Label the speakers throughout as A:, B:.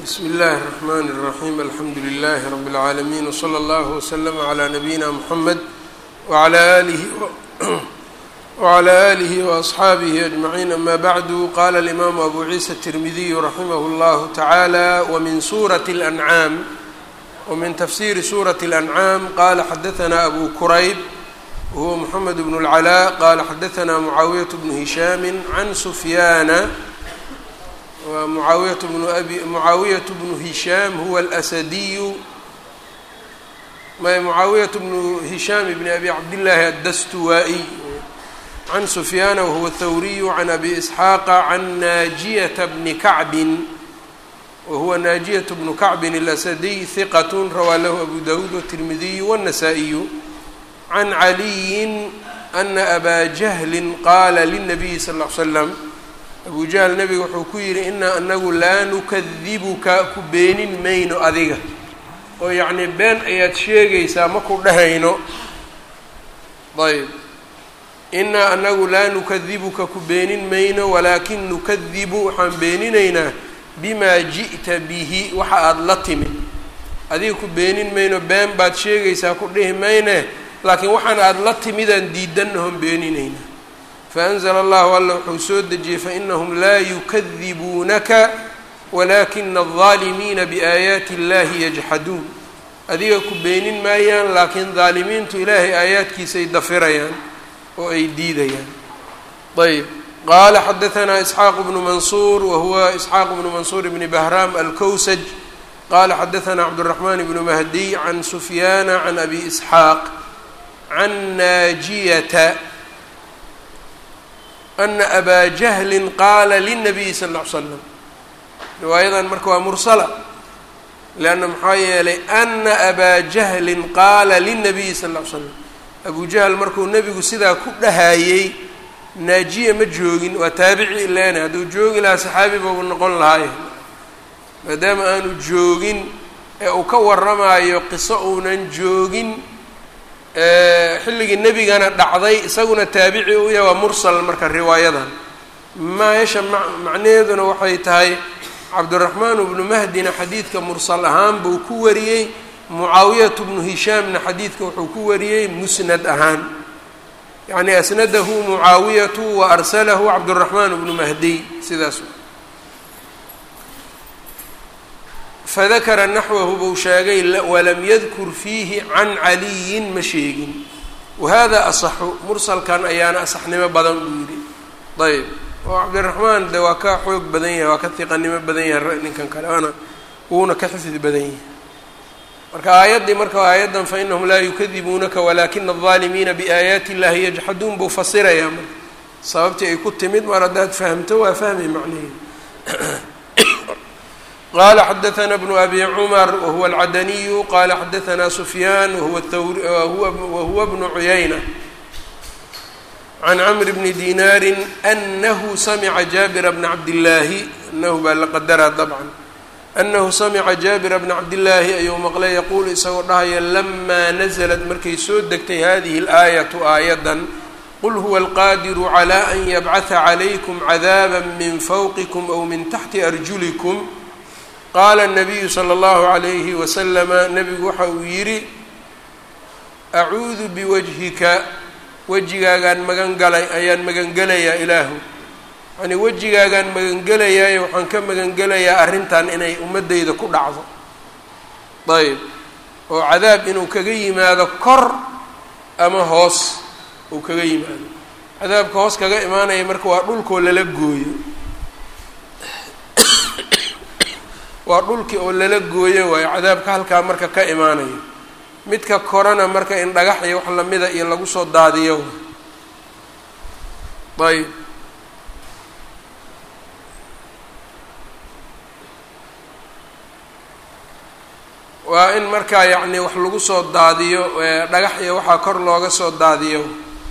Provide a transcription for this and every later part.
A: bsmi اllahi الرحmn الرaحيم alxamdu لlh رb العaalمين وslى اllه وslm عlى نabيina mحamed وعlى آlih وأصxaabih أجمعين ama bعd qala الإmam أbu ciisa التirmidiy raximah اllah taعalى wmin suraة الأnعاam wmin tafsiri suraة الأnعاam qala xadaثna abu kurayb whuwa mحamed بن العلاء qala xadaثna mعaawiyaة بن هisham عn سfyana wa mucaawiyatu bnu abi mucaawiyatu bnu hishaam huwa alasadiyu may mucaawiyatu bnu hishaam bni abi cabdillaahi addastuwaa-iy can sufyaana wahuwa thawriyu can abi isxaaqa can naajiyata bni kacbin wahuwa naajiyatu bnu kacbin alasadiy hiqat rawaa lahu abu dawuud watirmidiyu wاnnasaa-iyu can caliyin ana abaa jahlin qaala lilnabiyi sal ll l slam abu jahl nabiga wuxuu ku yidhi inaa anagu laa nukadibuka ku beenin mayno adiga oo yacnii been ayaad sheegaysaa ma ku dhahayno ayb inaa anagu laa nukadibuka ku beenin mayno walaakin nukadibu waxaan beeninaynaa bimaa ji'ta bihi waxa aada la timid adiga ku beenin mayno been baad sheegaysaa ku dhihi mayne laakiin waxaan aada la timidaan diidanahon beeninaynaa faأnzla allahu alla wuxuu soo dejiyey fainahum laa yukadibuunaka walakina الظaalimiina biaayaati اllahi yajxaduun adiga ku beenin maayaan laakiin daalimiintu ilaahay aayaadkiisay dafirayaan oo ay diidayaan ayb qaala xadaثna isxaaq bnu mansuur wahuwa isxaaq bnu mansuur bni bahraam alkowsaj qala xadaثna cabdالرaحman bnu mahdiy can sufyaana can abi isxaaq can naajiyata ana abaa jahlin qaala lilnabiyi sal ll ly slam riwaayadan marka waa mursala leanna maxaa yeelay ana abaa jahlin qaala lilnabiyi sal ll ly slam abu jahl markuu nebigu sidaa ku dhahayey naajiya ma joogin waa taabici ileena hadduu joogi lahaa saxaabi bau noqon lahaaye maadaama aanu joogin ee uu ka warramaayo qiso uunan joogin xilligii nebigana dhacday isaguna taabici u yahay waa mursal marka riwaayadan meesha macnaheeduna waxay tahay cabdiraxmaan bnu mahdina xadiidka mursal ahaan buu ku wariyey mucaawiyatu bnu hishaamna xadiidka wuxuu ku wariyey musnad ahaan yacni asnadahu mucaawiyatu wa arsalahu cabdiraxmaan bnu mahdiy sidaas fadakara naxwahu buu sheegay walam yadkur fiihi can caliyin ma sheegin wahada asaxu mursalkan ayaana asaxnimo badan buu yidhi ayb oo cabdiraxmaan de waa ka xoog badan yahay waa ka hiqanimo badan yahay ninkan kale waana wuuna ka xifdi badan yahay marka aayaddii marka aayaddan fainahum laa yukadibuunaka walakina الظaalimiina biaayaati اllahi yajxaduun buu fasirayaa marka sababtii ay ku timid mar haddaad fahamto waa fahmay macnaheedu qala xadaثna bnu abi cmar wahuwa alcadaniyu qala xadaثna sufyaan wahuwa bnu cuyayna can cmr bni dinaari anahu samca jaabira bna cabdillaahi anahu baa la qadaraa dabcan anahu samca jaabira bna cabdillaahi ayuu maqlay yaquulu isagoo dhahaya lama naزlat markay soo degtay hadihi اlaayaةu aayadan qul huwa alqadiru clى an yabcaثa عlaykum cadaaba min fawqikum aw min taxti arjulikum qaala nabiyu sala allahu calayhi wasalama nebigu waxa uu yidhi acuudu biwajhika wejigaagaan magan galay ayaan magangelayaa ilaahu yacnii wejigaagaan magangelayaayo waxaan ka magangelayaa arrintan inay ummaddayda ku dhacdo ayb oo cadaab inuu kaga yimaado kor ama hoos uu kaga yimaado cadaabka hoos kaga imaanaya marka waa dhulkoo lala gooyo waa dhulkii oo lala gooyo waayo cadaabka halkaa marka ka imaanayo midka korana marka in dhagax iyo wax lamida iyo lagu soo daadiyo ayb waa in markaa yacni wax lagu soo daadiyo dhagax iyo waxaa kor looga soo daadiyo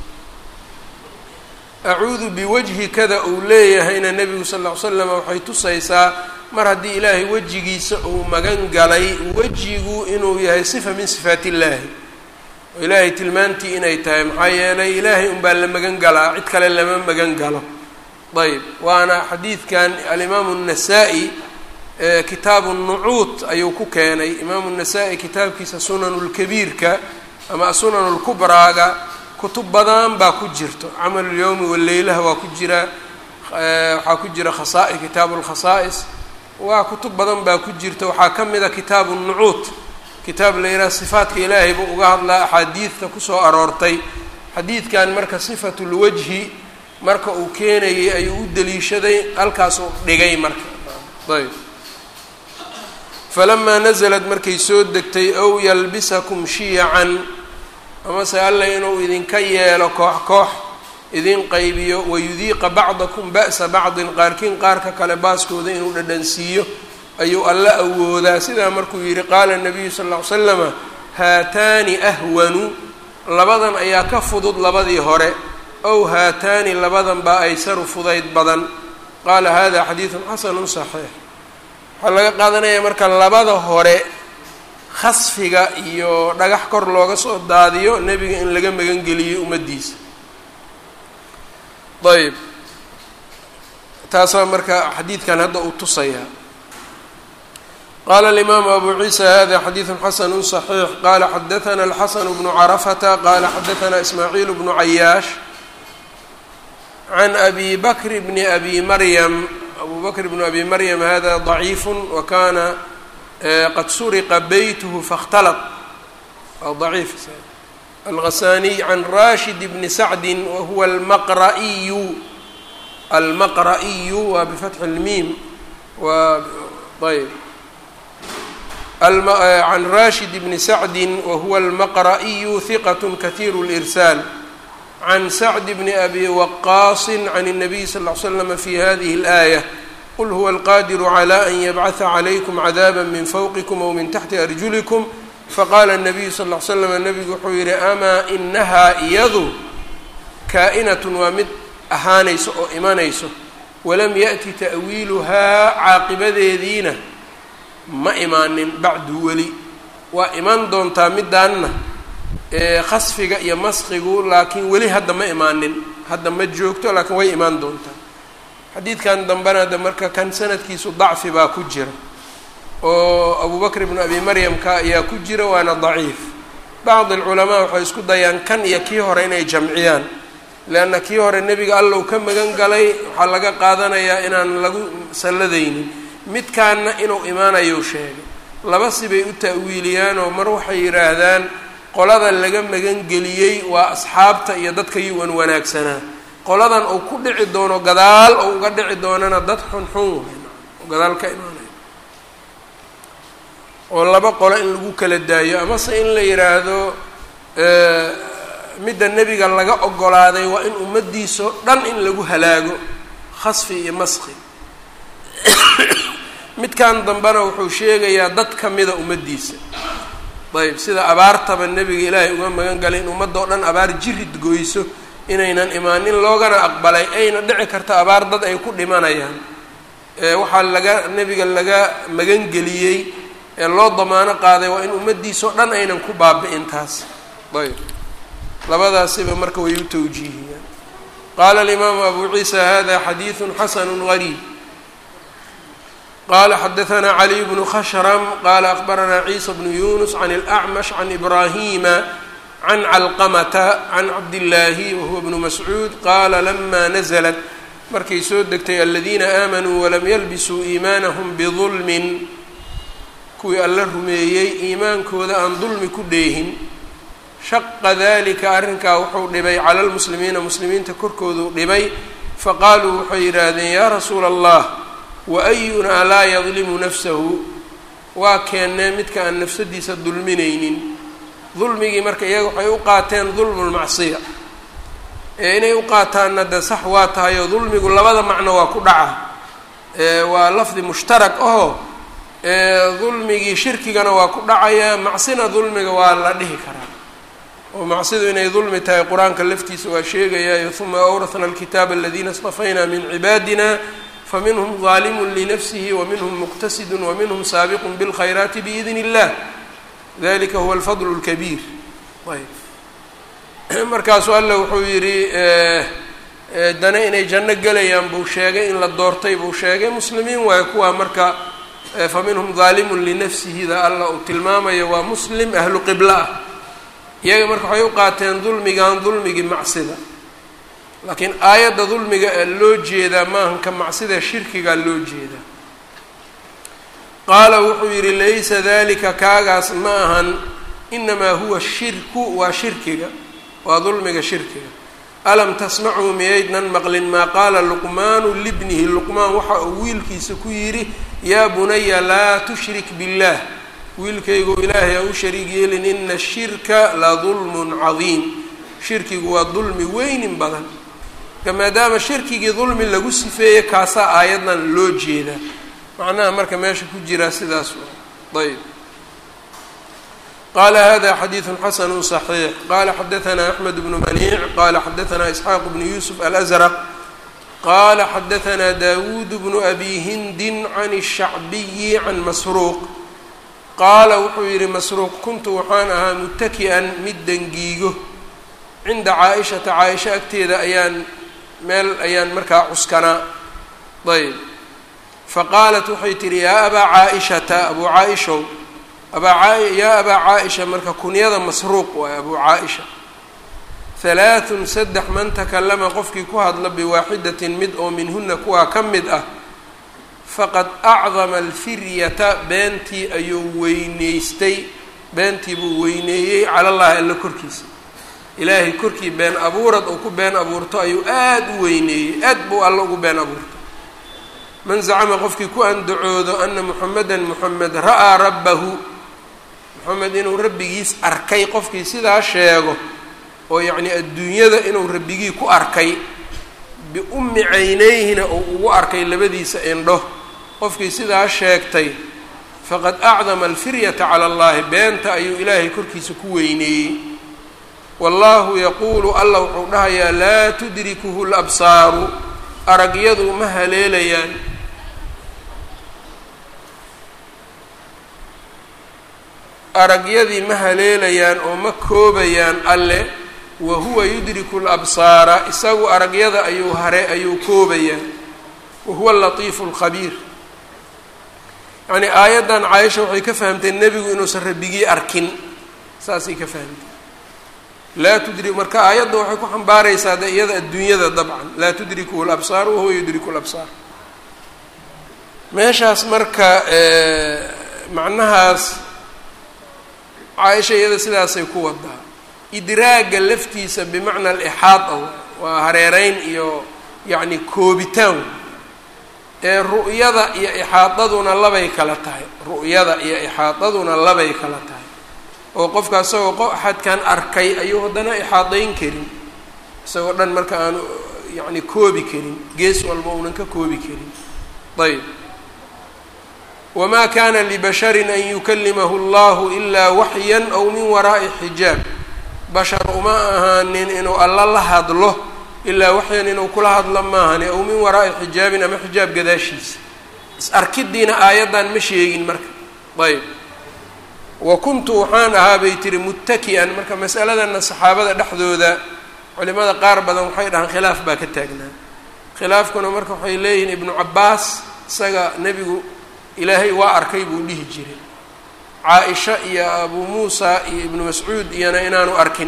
A: acuudu biwajhi kada uu leeyahayna nebigu sal ll ly slam waxay tusaysaa mar haddii ilaahay wejigiisa uu magan galay wejigu inuu yahay sifa min sifaat illaahi oo ilaahay tilmaantii inay tahay maxaa yeelay ilaahay unbaa la magan galaa cid kale lama magan galo ayb waana xadiidkan alimaamu الnasaa-i kitaabu nucuud ayuu ku keenay imaamu nasaa-i kitaabkiisa sunanulkabiirka ama asunan lkubraaga kutub badan baa ku jirto camalulyowmi waleylaha waa ku jira waxaa ku jira khasaa kitaabu lkhasaa'is waa kutub badan baa ku jirta waxaa ka mid a kitaabu nucuud kitaab la yidhaha sifaatka ilaahay buu uga hadlaa axaadiidta kusoo aroortay xadiidkan marka sifatulwajhi marka uu keenayay ayuu u daliishaday halkaasuu dhigay marka ayb falamaa nasalad markay soo degtay ow yalbisakum shiyacan amase alla inuu idinka yeelo koox koox idin qaybiyo wayudiiqa bacdakum ba'sa bacdin qaarkiin qaarka kale baaskooda inuu dhadhansiiyo ayuu alla awoodaa sidaa markuu yidhi qaala nabiyu sal ll ly slama haataani ahwanu labadan ayaa ka fudud labadii hore ow haataani labadan baa aysaru fudayd badan qaala hada xadiidun xasanun saxiix waxaa laga qaadanaya marka labada hore khasfiga iyo dhagax kor looga soo daadiyo nebiga in laga magangeliyo ummaddiisa ayb taasaa marka xadiidkan hadda uu tusayaa qala alimaamu abu ciisa hada xadiidu xasanu صaxiix qala xadaana alxasan bnu carafata qala xadaana ismaaciil bnu cayaash can abi bakr bni abi maryam abu bakr bnu abi maryam hada ضaciif wakana qad suriqa beyth faاkhtalط waa ضaciif alghasaniy can rashid bni sacdi wahuwa almaqra'iyu almaqra'iyu waa bifatxi اlmiim wa ayb can rashid bni sacdi wahuwa almaqra'iyu hiqat kahiir اlإrsaal can sacd bni abi waqaasi can الnabiy sal ll ly slm fi hadihi اlآayة qul huwa alqadiru clى an yabcaثa عlaykum cadaaba min fawqikum aw min taxti arjulikum faqala الnabiyu sal ll ly slam nabigu wuxuu yihi amaa inahaa iyadu kaa'inat waa mid ahaanayso oo imanayso walam yaأti ta'wiiluhaa caaqibadeediina ma imaanin bacdu weli waa iman doontaa midaanna khasfiga iyo maskigu laakiin weli hadda ma imaanin hadda ma joogto laakiin way imaan doontaa xadiidkan dambena de marka kan sanadkiisu dacfi baa ku jira oo abu bakr ibnu abi maryamka ayaa ku jira waana daciif bacd alculamaa waxay isku dayaan kan iyo kii hore inay jamciyaan leanna kii hore nebiga allow ka magan galay waxaa laga qaadanayaa inaan lagu salladaynin midkaanna inuu imaanayou sheegay laba sibay u ta'wiiliyaanoo mar waxay yidhaahdaan qolada laga magangeliyey waa asxaabta iyo dadka yuwan wanaagsanaa qoladan uu ku dhici doono gadaal ou uga dhici doonana dad xunxun waay oo gadaal ka imaanaya oo laba qolo in lagu kala daayo amase in la yidhaahdo midda nebiga laga ogolaaday waa in ummaddiisao dhan in lagu halaago khasfi iyo maski midkan dambena wuxuu sheegayaa dad ka mida ummaddiisa ayb sida abaartaba nebiga ilaahay uga magan galay in ummadoo dhan abaar jirid goyso inaynan imaanin loogana aqbalay ayna dhici karta abaar dad ay ku dhimanayaan waxaa laga nebiga laga magangeliyey ee loo damaano qaaday waa in ummaddiisao dhan aynan ku baabi'in taas ayb labadaasiba marka way u tawjiihiyaan qaala alimaamu abu ciisa hada xadiidu xasanu gariib qala xadaثna caliy bnu khashrm qala akbaranaa ciisa bnu yunus can اlأcmash can ibrahima can calqamata can cabdillaahi wahuwa bnu mascuud qaala lama naزlat markay soo degtay aladiina aamanuu walam yalbisuu iimaanahum bidulmin kuwii alla rumeeyey iimaankooda aan dulmi ku dheehin shaqa dalika arrinkaa wuxuu dhibay cala lmuslimiina muslimiinta korkooduu dhibay faqaaluu waxay yidhaahdeen yaa rasuula allah waayunaa laa yadlimu nafsahu waa keennee midka aan nafsadiisa dulminaynin dulmigii marka iyaga waxay u qaateen dulmu lmacsiya ee inay u qaataanna de sax waa tahay oo dulmigu labada macno waa ku dhaca waa lafdi mushtarak aho dulmigii shirkigana waa ku dhacaya macsina dulmiga waa la dhihi karaa oo macsidu inay dulmi tahay qur-aanka laftiisa waa sheegayayo uma awrahna alkitaaba aladiina istafayna min cibaadina faminhum ظaalimu linafsihi waminhum muqtasidu waminhum saabiqu bاlkhayraati biidn اllah dalika huwa alfadl اlkabiir ayb markaasuu alla wuxuu yidhi dana inay janno gelayaan buu sheegay in la doortay buu sheegay muslimiin waayo kuwaa marka fa minhum daalimun linafsihida alla uu tilmaamayo waa muslim ahlu qiblo ah iyaga marka waxay u qaateen dulmigan dulmigii macsida laakiin aayadda dulmiga ee loo jeedaa maahan ka macsida shirkigaa loo jeedaa qaala wuxuu yidhi laysa dalika kaagaas ma ahan inamaa huwa shirku waa shirkiga waa dulmiga shirkiga alam tasmacuu miyaydnan maqlin maa qaala luqmaanu libnihi luqmaan waxa uu wiilkiisa ku yidhi yaa bunaya laa tushrik biاllah wiilkaygu ilaahay ha u shariig yeelin ina ashirka la dulmun cadiim shirkigu waa dulmi weynin badan marka maadaama shirkigii dulmi lagu sifeeyey kaasaa aayaddan loo jeedaa macnaha marka meesha ku jiraa sidaas ayb qala hada xadiidu xasanu صaxiix qala xadaثna axmed bnu maniic qala xadaثna isxaaq bnu yusuf alأzrq qala xadaثna dawuud bnu abi hindin can الshacbiyi can masruuq qaala wuxuu yihi masruuq kuntu waxaan ahaa mutaki'an mid dangiigo cinda caaishata caaisha agteeda ayaan meel ayaan markaa cuskanaa ayb faqaalat waxay tihi yaa abaa caaishata abuu caaishow abaa yaa abaa caaisha marka kunyada masruuq waay abuu caaisha halaathun saddex man takallama qofkii ku hadla biwaaxidatin mid oo minhuna kuwaa ka mid ah faqad acdama alfiryata beentii ayuu weyneystay beentii buu weyneeyey cala llahi alla korkiisa ilaahay korkii been abuurad uu ku been abuurto ayuu aada u weyneeyey aad buu alla ugu been abuurto man zacama qofkii ku andacoodo ana muxamedan muxamed ra'aa rabbahu moxamed inuu rabbigiis arkay qofkii sidaa sheego oo yacnii adduunyada inuu rabbigii ku arkay biummi caynayhina uu ugu arkay labadiisa indho qofkii sidaa sheegtay faqad acdama alfiryata cala allahi beenta ayuu ilaahay korkiisa ku weyneeyey wallahu yaquulu alla wuxuu dhahayaa laa tudrikuhu labsaaru aragyadu ma haleelayaan aragyadii ma haleelayaan oo ma koobayaan alle wa huwa yudriku labsaara isagu aragyada ayuu hare ayuu koobayaa wa huwa alatiifu alkhabiir yacnii aayaddan caaisha waxay ka fahamtay nebigu inuusan rabbigii arkin saasay ka fahamtay laa tudri marka aayadda waxay ku xambaaraysaa de iyada adduunyada dabcan laa tudrikuhu labsaar wahuwa yudriku labsaar meeshaas marka macnahaas caaisha iyada sidaasay ku wadaa idraagga laftiisa bimacna alixaada waa hareereyn iyo yacni koobitaan ee ru'yada iyo ixaadaduna labay kala tahay ru'yada iyo ixaadaduna labay kala tahay oo qofka isagoo axadkan arkay ayuu haddana ixaadayn karin isagoo dhan marka aanu yacni koobi karin gees walba uunan ka koobi karin ayb wamaa kana libasharin an yukalimahu allahu ilaa waxyan aw min waraa'i xijaab bashar uma ahaanin inuu alla la hadlo ilaa waxyan inuu kula hadlo maahani aw min waraa'i xijaabin ama xijaab gadaashiisa is arkidiina aayaddan ma sheegin marka ayb wa kuntu waxaan ahaa bay tihi muttaki'an marka masaladanna saxaabada dhexdooda culimada qaar badan waxay dhahaan khilaaf baa ka taagnaa khilaafkuna marka waxay leeyihiin ibnu cabbaas isaga nebigu ilaahay waa arkay buu dhihi jiray caa-isha iyo abuu muusa iyo ibnu mascuud iyona inaanu arkin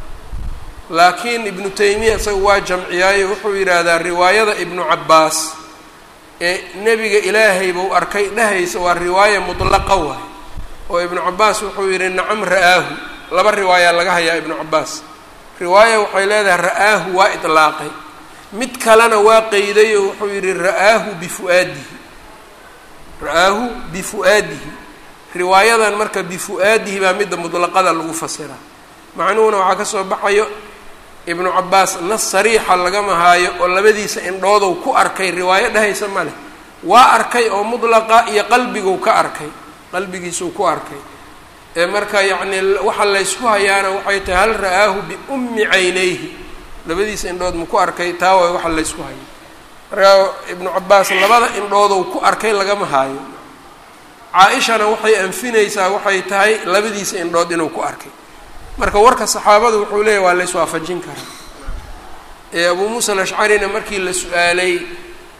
A: laakiin ibnu taymiya isaga waa jamciyaayo wuxuu yidhaahdaa riwaayada ibnu cabbaas ee nebiga ilaahay buu arkay dhehaysa waa riwaaya mutlaqa waay oo ibnu cabaas wuxuu yidhi nacam ra'aahu laba riwaayaa laga hayaa ibnu cabaas riwaaya waxay leedahay ra'aahu waa idlaaqay mid kalena waa qeyday oo wuxuu yidhi ra'aahu bifu'aadihi ra'aahu bifu'aadihi riwaayadan marka bifu'aadihi baa midda mutlaqada lagu fasiraa macnuhuna waxaa ka soo baxayo ibnu cabaas nas sariixa lagama haayo oo labadiisa indhoodow ku arkay riwaayo dhehaysa ma leh waa arkay oo mutlaqa iyo qalbiguu ka arkay qalbigiisuu ku arkay ee marka yacnii waxa laysku hayaana waxay tahay hal ra'aahu biummi caynayhi labadiisa indhood ma ku arkay taa waay waxa laysku hayo markaa ibnu cabaas labada indhoodou ku arkay lagama haayo caa-ishana waxay anfinaysaa waxay tahay labadiisa indhood inuu ku arkay marka warka saxaabada wuxuu leeyahy waa layswaafajin karaa ee abuu muusa alashcarina markii la su-aalay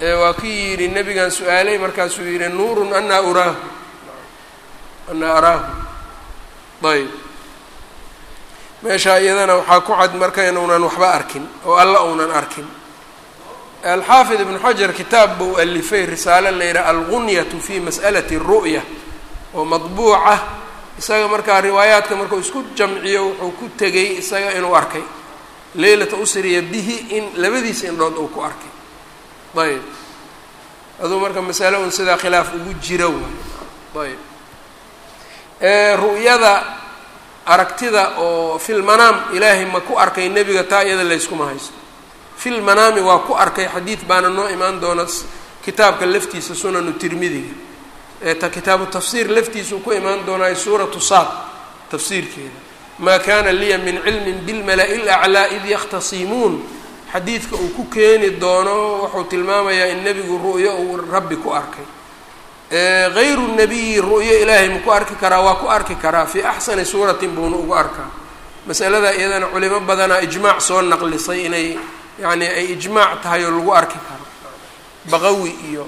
A: waa kii yidhi nebigan su-aalay markaasuu yidhi nuurun anaa uraahu anaa araahu ayb meeshaa iyadana waxaa ku cad marka inuunan waxba arkin oo alla uunan arkin alxaafid ibnu xajar kitaab buu alifay risaale la yidhaha algunyatu fi mas'alati ru'ya oo madbuuca isaga markaa riwaayaadka markuu isku jamciyo wuxuu ku tegay isaga inuu arkay leylata usriya bihi in labadiisa indhood uu ku arkay ayb aduu marka masale un sidaa khilaaf ugu jira waay ayb ru'yada aragtida oo fil manaam ilaahay ma ku arkay nebiga taa iyada layskuma haysto fil manaami waa ku arkay xadiid baana noo imaan doona kitaabka laftiisa sunanu tirmidiga eeta kitaabu tafsiir laftiisuu ku imaan doonaayo suuratu saad tafsiirkeeda maa kana liya min cilmin bilmala-i laclaa id yakhtasimuun xadiidka uu ku keeni doono wuxuu tilmaamayaa in nebigu ru'yo uu rabbi ku arkay hayru nabiyi ru'yo ilaahay ma ku arki karaa waa ku arki karaa fii axsani suuratin buuna ugu arkaa masalada iyadana culimo badanaa ijmaac soo naqlisay inay yacni ay ijmaac tahay oo lagu arki karo baqawi iyo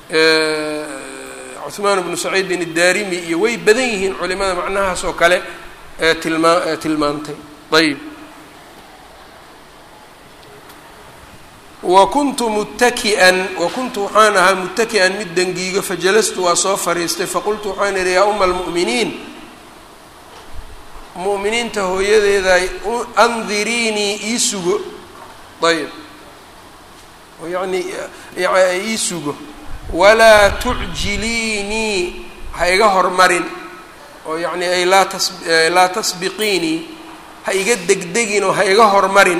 A: cuhmaan bnu saciidin iddaarimi iyo way badan yihiin culimada macnahaas oo kale ee tilmaa tilmaantay ayb wa kuntu muttaki'an wa kuntu waxaan ahaa muttaki'an mid dangiigo fajalastu waa soo fariistay faqultu waxaan idhi yaa uma almu'miniin mu'miniinta hooyadeeda andiriinii ii sugo ayb yani ii sugo walaa tucjiliinii ha iga hormarin oo yacni ay laa tas laa tasbiqiinii ha iga degdegin oo ha iga hormarin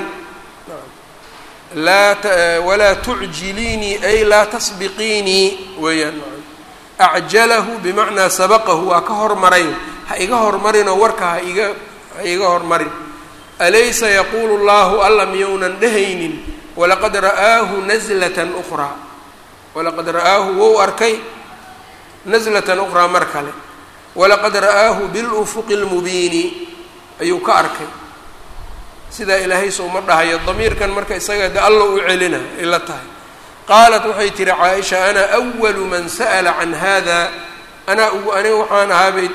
A: laa walaa tucjiliinii ay laa tasbiqiinii weeyaan acjalahu bimacnaa sabaqahu waa ka hormaray ha iga hormarinoo warka ha iga ha iga hormarin alaysa yaquulu llahu alla miyounan dhehaynin walaqad ra'aahu nazlatan ukhraa walaqad ra'aahu wou arkay nazlatan ukhraa mar kale walaqad ra'aahu bilufuqi lmubiini ayuu ka arkay sidaa ilaahay souma dhahayo damiirkan marka isaga de alla u celina ay la tahay qaalat waxay tihi caaisha ana awalu man sa'ala can hada anaa ugu aniga waxaan ahaabay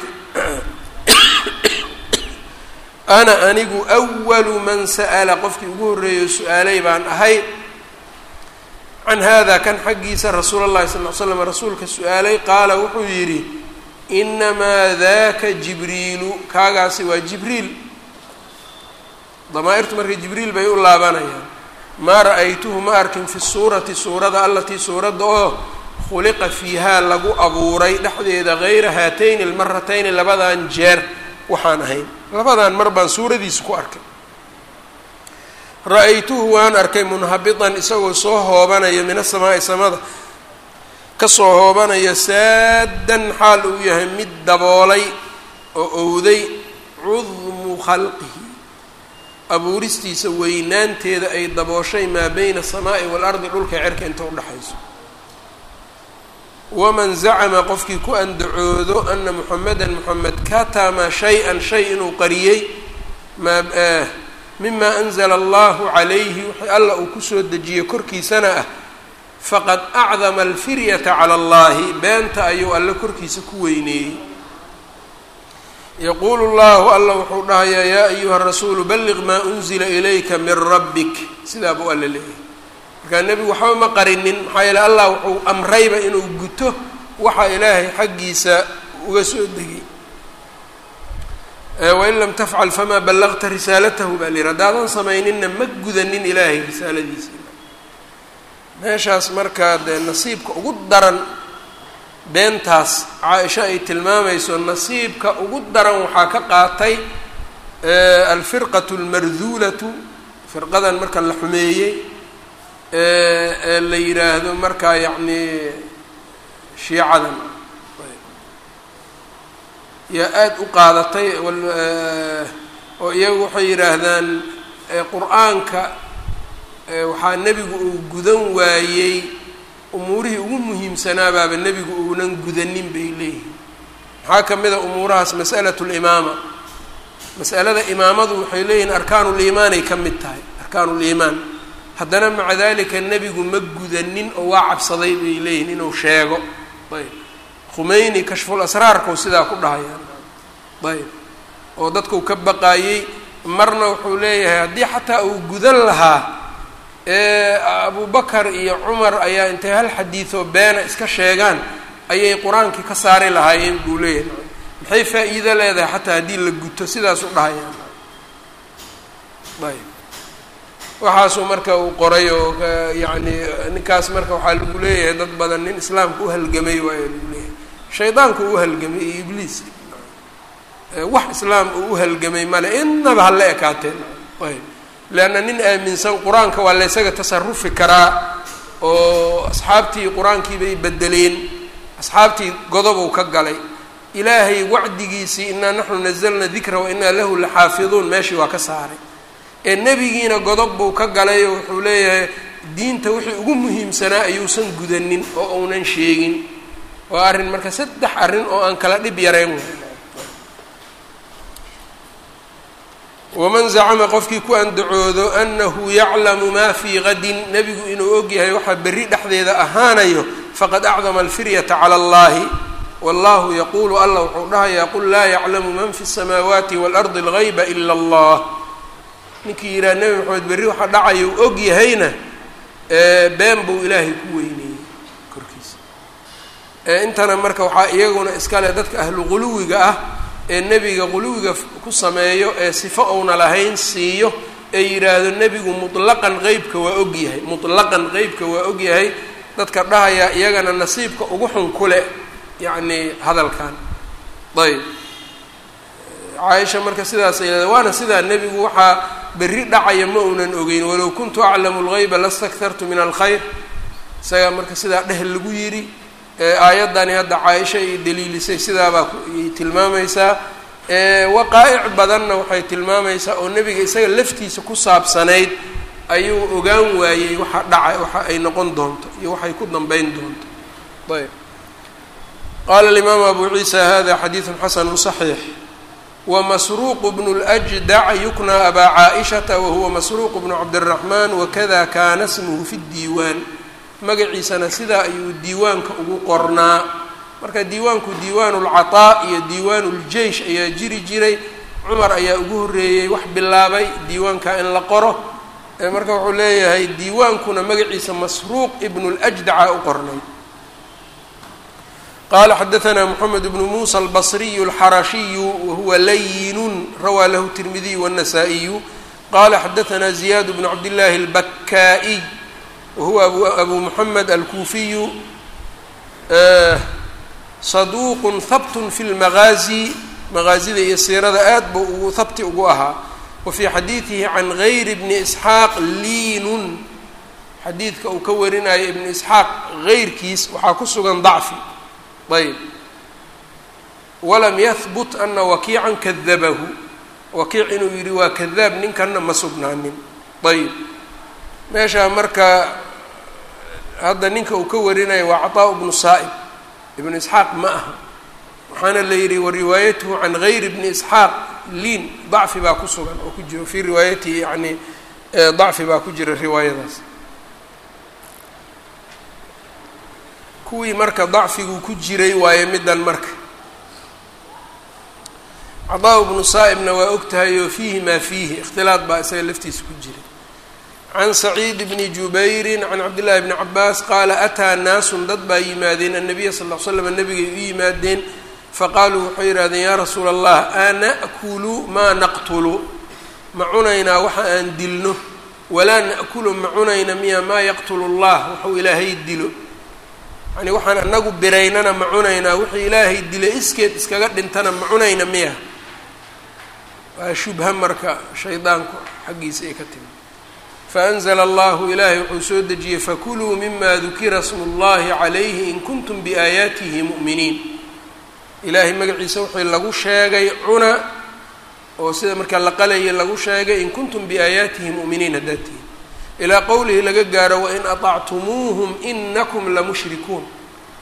A: ana anigu awalu man sa'ala qofkii ugu horreeyo su-aalay baan ahay can hada kan xaggiisa rasuula اllahi sal l slam rasuulka su-aalay qaala wuxuu yidhi inamaa daka jibriilu kaagaasi waa jibriil damaa-irtu marka jibriil bay u laabanayaan maa ra-aytuhu ma arkin fi suurati suurada alatii suuradda oo khuliqa fiihaa lagu abuuray dhexdeeda gayra haatayni almaratayni labadan jeer waxaan ahayn labadan mar baan suuradiisa ku arkay ra-aytuhu waan arkay munhabitan isagoo soo hoobanaya min asamaa'i samada kasoo hoobanaya saadan xaal uu yahay mid daboolay oo owday cudmu khalqihi abuuristiisa weynaanteeda ay dabooshay maa beyna asamaa'i waalardi dhulka cerka inta udhexayso waman zacama qofkii ku andacoodo ana muxamedan moxamed katama shay-an shay inuu qariyey maa mima anzala allahu calayhi wixii alla uu kusoo dejiyey korkiisana ah faqad acdama alfiryata cala allahi beenta ayuu alle korkiisa ku weyneeyey yaquulu llahu alla wuxuu dhahayaa yaa ayuha rasuulu balliq maa unzila ilayka min rabbik sidaa buu alla leeyahay markaa nebigu waxba ma qarinin maxaa yeele allah wuxuu amrayba inuu guto waxa ilaahay xaggiisa uga soo degay wain lam tafcal famaa ballaqta risaalatahu baa lihi haddaadan samayninna ma gudanin ilaahay risaaladiisa meeshaas markaa dee nasiibka ugu daran beentaas caa-isho ay tilmaamayso nasiibka ugu daran waxaa ka qaatay alfirqatu almarduulatu firqadan marka la xumeeyey ee la yidhaahdo markaa yacni shiicadan yaa aada u qaadatay oo iyagu waxay yidhaahdaan qur-aanka waxaa nebigu uu gudan waayey umuurihii ugu muhiimsanaabaaba nebigu uunan gudanin bay leeyihiin maxaa ka mid a umuurahaas mas'alatu limaama mas'alada imaamadu waxay leeyihiin arkaanuliimaanay ka mid tahay arkaanuliimaan haddana maca dalika nebigu ma gudanin oo waa cabsaday bay leeyihin inuu sheego ayb khumeyni kashful asraarkau sidaa ku dhahayaan ayb oo dadkau ka baqaayey marna wuxuu leeyahay haddii xataa uu gudan lahaa abubakar iyo cumar ayaa intay hal xadiidoo beena iska sheegaan ayay qur-aankii ka saari lahaayeen buu leeyahay maxay faa-iido leedahay xataa haddii la guto sidaas u dhahayaan ayb waxaasuu marka uu qoray oo yacni ninkaas marka waxaa lagu leeyahay dad badan nin islaamka u halgamay waayo lagu leeyahay shaydaanku u halgamay iyo ibliis wax islaam uu u halgamay male innaba hala ekaateen ayb leanna nin aaminsan qur-aanka waa la ysaga tasarufi karaa oo asxaabtii qur-aankii bay bedeleen asxaabtii godobuu ka galay ilaahay wacdigiisii inaa naxnu nazalna dikra wa inaa lahu laxaafiduun meeshii waa ka saaray ee nebigiina godob buu ka galay oo wuxuu leeyahay diinta wixii ugu muhiimsanaa ayuusan gudanin oo uunan sheegin waa arrin marka saddex arrin oo aan kala dhib yarayn waman zacama qofkii ku andacoodo anahu yaclamu maa fii gadin nebigu inuu og yahay waxaa berri dhexdeeda ahaanayo faqad acdama alfiryata cala allahi wallahu yaquulu allah wuxuu dhahayaa qul laa yaclamu man fi الsamaawaati waalardi اlgayba ila allah ninkii yidhaha nebi maxamed berri waxa dhacayo u og yahayna been buu ilaahay ku weyneeyey korkiisa intana marka waxaa iyaguna iskale dadka ahlu quluwiga ah ee nebiga quluwiga ku sameeyo ee sifo ouna lahayn siiyo ee yidhaahdo nebigu mutlaqan qeybka waa og yahay mutlaqan qeybka waa og yahay dadka dhahayaa iyagana nasiibka ugu xun kule yacni hadalkan ayb caaisha marka sidaas ay waana sidaa nebigu waxaa berri dhacaya ma uunan ogeyn walow kuntu aclamu lgayba lastaktartu min alkhayr isagaa marka sidaa dheh lagu yidhi aayaddani hadda caaisha ay daliilisay sidaabaa ay tilmaamaysaa waqaa'ic badanna waxay tilmaamaysaa oo nebiga isaga laftiisa ku saabsanayd ayuu ogaan waayey waxa dhaca waxa ay noqon doonto iyo waxay ku dambeyn doonto ayb qaala alimaamu abu ciisa hada xadiidun xasanu صaxiix wmasruuq bnu اljdac yuknaa abaa caaishata wahuwa masruuq bnu cabdالraxman wakada kaana smuhu fi اdiiwaan magaciisana sidaa ayuu diiwaanka ugu qornaa marka diiwaanku diiwaan اlcaطaa iyo diiwaan اljeish ayaa jiri jiray cumar ayaa ugu horreeyey wax bilaabay diiwaanka in la qoro marka wuxuu leeyahay diiwaankuna magaciisa masruuq ibnu اljdaca u qornay qala xadaثna mxamed bnu musa albصriyu اlxarashiyu wahuwa layinu rawaa lahu الtirmidiy wالnasaa-iyu qala xadaثna ziyad bnu cabdillaahi اlbakaa'iy wahuwa abu muxamed alkuufiyu saduuq habt fi اlmagaazi magaazida iyo siirada aad buu ugu habti ugu ahaa wa fii xadiidihi can gayri bni isxaaq liinun xadiidka uu ka warinayo ibnu isxaaq gayrkiis waxaa ku sugan dacfi ayb walam yahbut ana wakiican kadabahu wakiic inuu yidhi waa kadaab ninkanna ma sugnaanin ayb meeshaa marka hadda ninka uu ka warinayo waa caطaa bnu saa'ib ibnu isxaaq ma aha waxaana la yidhi wa riwaayatuhu can gayri bni isxaaq liin dacfi baa ku sugan oo ku jiro fii riwaayatihi yani dacfi baa ku jira riwaayadaas kuwii marka dacfigu ku jiray waayo middan marka cadaa bnu saa'ibna waa og tahay oo fiihi maa fiihi ikhtilaad baa isaga laftiisa ku jiray can saciid bni jubayrin can cabdillahi bni cabaas qaala ataa naasun dad baa yimaadeen annabiya sal l l slam nabigay u yimaadeen faqaaluu waxay yidhahdeen yaa rasuula allah ana'kulu maa naqtulu ma cunaynaa waxa aan dilno walaa na'kulu ma cunayna miya maa yaqtulu allah waxuu ilaahay dilo yani waxaan anagu biraynana ma cunaynaa wixii ilaahay dila iskeed iskaga dhintana ma cunayna miya waa shubha marka shaydaanku xaggiisa ay ka timi faanzla allahu ilaahay wuxuu soo dejiyey fakuluu mima dukira smu اllahi calayhi in kuntum biaayaatihi mu'miniin ilaahay magaciisa wixii lagu sheegay cuna oo sida markaa la qalaya lagu sheegay in kuntum biaayaatihi mu'miniin haddaad tihin ilaa qowlihi laga gaaro wain aطactumuuhum inakum lamushrikuun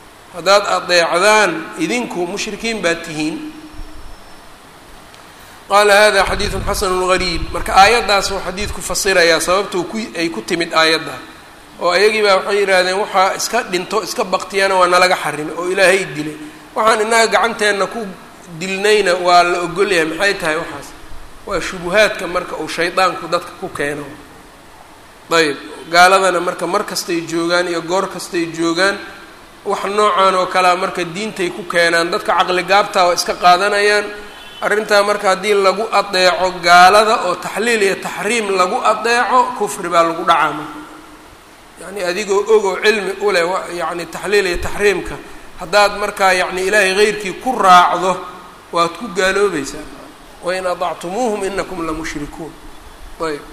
A: haddaad adeecdaan idinku mushrikiin baad tihiin qaala hada xadiidun xasanu gariib marka aayaddaas uu xadiidku fasirayaa sababtuu ku ay ku timid aayadda oo ayagii baa waxay yidhaahdeen waxaa iska dhinto iska baktiyana waa nalaga xarimay oo ilaahay dilay waxaan innaga gacanteenna ku dilnayna waa la ogolyahay maxay tahay waxaas waa shubuhaadka marka uu shaydaanku dadka ku keeno ayb gaaladana marka mar kastay joogaan iyo goor kastay joogaan wax noocan oo kalea marka diintay ku keenaan dadka caqli gaabtaa waa iska qaadanayaan arrintaa marka haddii lagu adeeco gaalada oo taxliil iyo taxriim lagu adeeco kufri baa lagu dhacaa marka yacni adigoo ogoo cilmi u leh yacni taxliil iyo taxriimka haddaad markaa yacni ilaahay heyrkii ku raacdo waad ku gaaloobaysaa wain adactumuuhum inakum lamushrikuun ayb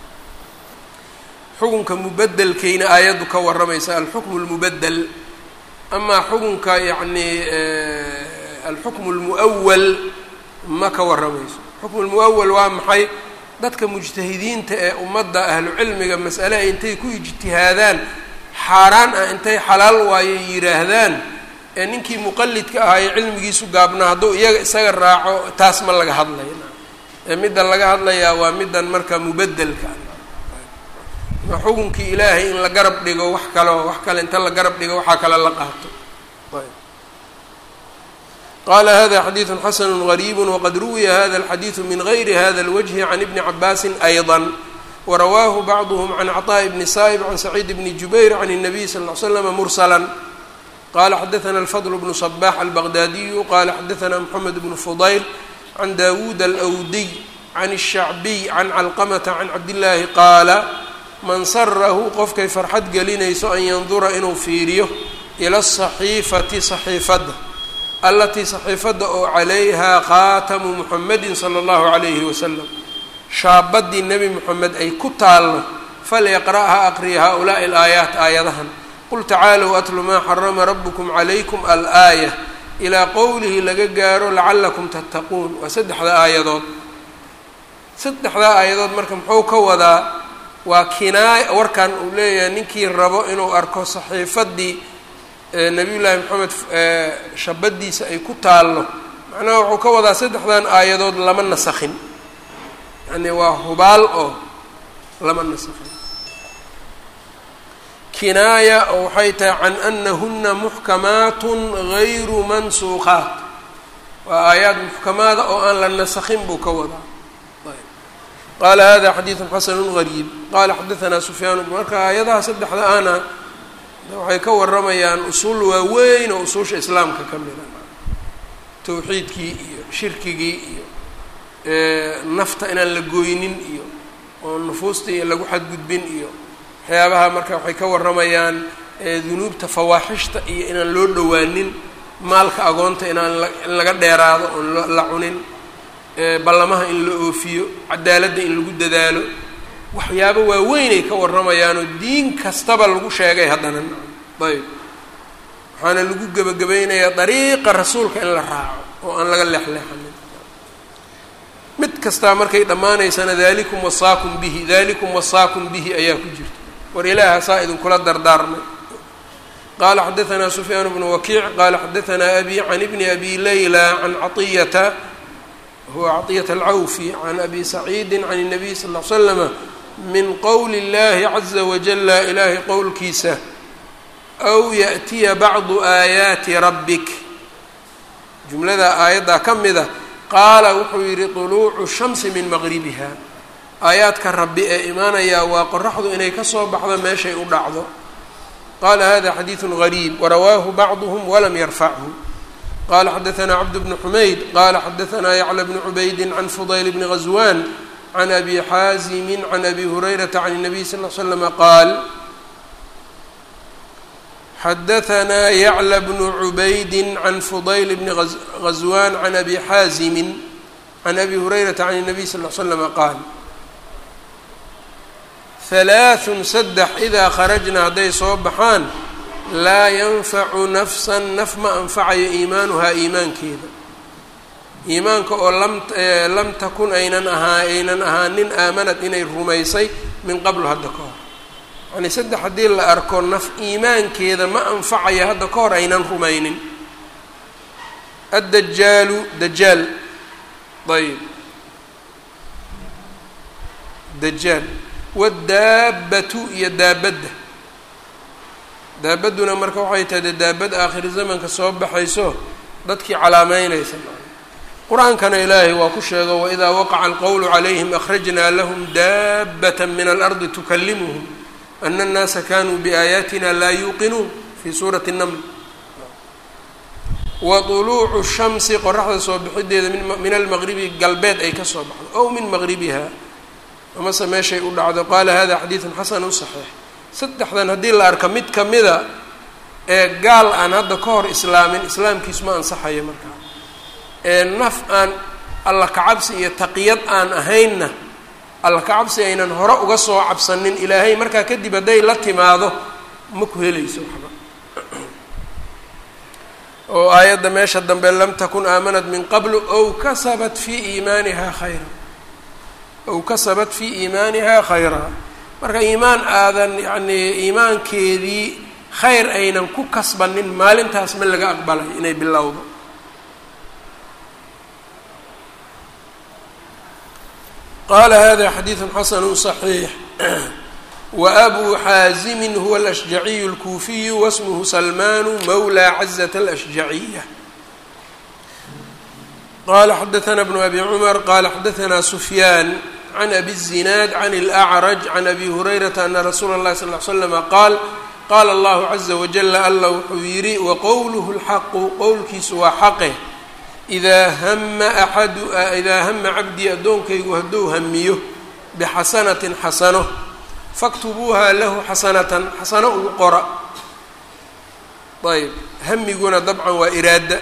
A: xukunka mubedelkayna aayaddu ka warramaysa alxukmu lmubedel amaa xukunka yacni alxukmu lmu'awal ma ka warramayso xukmu lmu'awal waa maxay dadka mujtahidiinta ee ummadda ahlu cilmiga mas'ale ay intay ku ijtihaadaan xaaraan ah intay xalaal waayo yidhaahdaan ee ninkii muqalidka ahaa ee cilmigiisu gaabnaa hadduu iyaga isaga raaco taas ma laga hadlaya ee middan laga hadlayaa waa middan marka mubedelka xukunkii ilaahay in la garab dhigo wax kaleo wax kale inta la garab dhigo waxaa kale la qaato qala hada xadiidu xasanu gariibu waqad ruwiya hada alxadiidu min gayri hada اlwجhi can ibni cabaasin ayضا warawaahu bacduhm can cطاء bni saa'ib can saciid bni jubayr can الnabiy sal ly slm mursla qala xadaثna alfadl bnu صbax albaqdaadiyu qala xadaثna mxamed bnu fudayl can dawuud alأwdiy can الshacbiy can calqmta can cabdillaahi qaala man sarahu qofkay farxad gelinayso an yandura inuu fiiriyo ila asaxiifati saxiifadda allatii saxiifadda oo calayhaa khaatamu muxamedin sala allahu calayhi wasalam shaabaddii nebi moxamed ay ku taalno falyaqra'ha aqriya haa-ulaa'i alaayaat aayadahan qul tacaalow atlu maa xarama rabukum calaykum alaaya ilaa qowlihi laga gaaro lacallakum tattaquun waa saddexda aayadood saddexdaa aayadood marka muxuu ka wadaa waa kinaaya warkan uu leeyahay ninkii rabo inuu arko saxiifaddii nabiy llaahi moxamed shabadiisa ay ku taallo macnaha wuxuu ka wadaa saddexdan aayadood lama nasakhin yani waa hubaal oo lama nasakhin kinaaya oo waxay tahay can anahuna muxkamaatun gayru mansuuqaat waa aayaad muxkamaada oo aan la nasakhin buu ka wadaa qala hada xadiidu xasanu gariib qala xadaanaa sufyaan marka aayadaha saddexda ana waxay ka waramayaan usuul waaweyn oo usuusha islaamka ka mida towxiidkii iyo shirkigii iyo nafta inaan la gooynin iyo oo nufuustii lagu xadgudbin iyo waxyaabaha marka waxay ka waramayaan dunuubta fawaaxishta iyo inaan loo dhowaanin maalka agoonta inaan in laga dheeraado oon la cunin ballamaha in la oofiyo cadaaladda in lagu dadaalo waxyaabo waaweynay ka warramayaanoo diin kastaba lagu sheegay haddana ayb waxaana lagu gebagabaynayaa dariiqa rasuulka in la raaco oo aan laga leexleexanin mid kastaa markay dhammaanaysana dalikum wasaakum bihi dalikum wasaakum bihi ayaa ku jirta war ilaaha saa idinkula dardaarmay qala xadaanaa sufyaan bnu wakiic qala xadaanaa abi can ibni abi layla can caطiyata huwa caطiyata alcawfi can abi saciidi can الnabiy sal ll slama min qowli اllahi caza wajala ilaahay qowlkiisa aw yaأtiya bacdu aayaati rabbik jumladaa aayaddaa ka mida qaala wuxuu yidhi طuluucu shamsi min maqribiha aayaadka rabbi ee imaanayaa waa qoraxdu inay kasoo baxdo meeshay u dhacdo qala hada xadiiثu غariib warawaahu bacduhm walam yarfachu qala xadaثna cabd bn xumayd qala xadaثna yacla bn cubaydi can fudayl bni غaswan can abi xaazimi can abi hurayrata can الnabiy sal ll slama qaal xadaثna yacla bnu cubaydi can fudayl bni غaswan can abi xaazimi can abi hurayrata can الnabiy sal ll slama qaal halaaثun saddex idaa kharajna hadday soo baxaan laa yanfacu nafsan naf ma anfacayo iimaanuhaa iimaankeeda iimaanka oo lam lam takun aynan ahaa aynan ahaanin aamanad inay rumaysay min qablu hadda ka hor yacnii saddex haddii la arko naf iimaankeeda ma anfacayo hadda ka hor aynan rumaynin addajaalu dajaal ayb dajaal waddaabbatu iyo daabadda daabadduna marka waxay tahay dee daabad aakhiri zamanka soo baxayso dadkii calaameynaysa qur-aankana ilaahay waa ku sheego waidaa waqaca alqowlu calayhim akhrajnaa lahum daabata min alardi tukalimuhum ana annaasa kanuu biaayaatina laa yuuqinuun fii suurati naml wa طuluucu shamsi qoraxda soo bixideeda min almaqribi galbeed ay ka soo baxdo ow min maqribiha amase meeshay u dhacdo qaala hada xadiidun xasanu saxiix saddexdan haddii la arka mid kamida ee gaal aan hadda ka hor islaamin islaamkiisu ma ansaxayo markaa ee naf aan alla kacabsi iyo taqiyad aan ahaynna alla kacabsi aynan hore uga soo cabsanin ilaahay markaa kadib hadday la timaado ma ku helayso waxba oo aayadda meesha dambe lam takun aamanat min qablu ow kasabat fii iimaanihaa khayra ow kasabat fii iimaanihaa khayraa marka iimaan aadan yacnii iimaankeedii khayr aynan ku kasbanin maalintaas ma laga aqbalay inay bilowdo qala hada xadiidu xasanu صaxiix waabuu xaazimi huwa alashjaciyu اlkuufiyu wasmuhu salmanu mawla cazaة alashjaciya qala xadaثna bnu abi cumar qala xadaثna sufyaan can abi الzinaad can اlأcraj can abi hurayrata ana rasuula اllahi sal ly slama qaal qaala allahu caza wajala alla wuxuu yidhi waqowluhu اlxaqu qowlkiisu waa xaqe idaa hama axadu idaa hama cabdii addoonkaygu hadduu hamiyo bixasanatin xasano faktubuuha lahu xasanatan xasano ugu qora ayb hamiguna dabcan waa iraada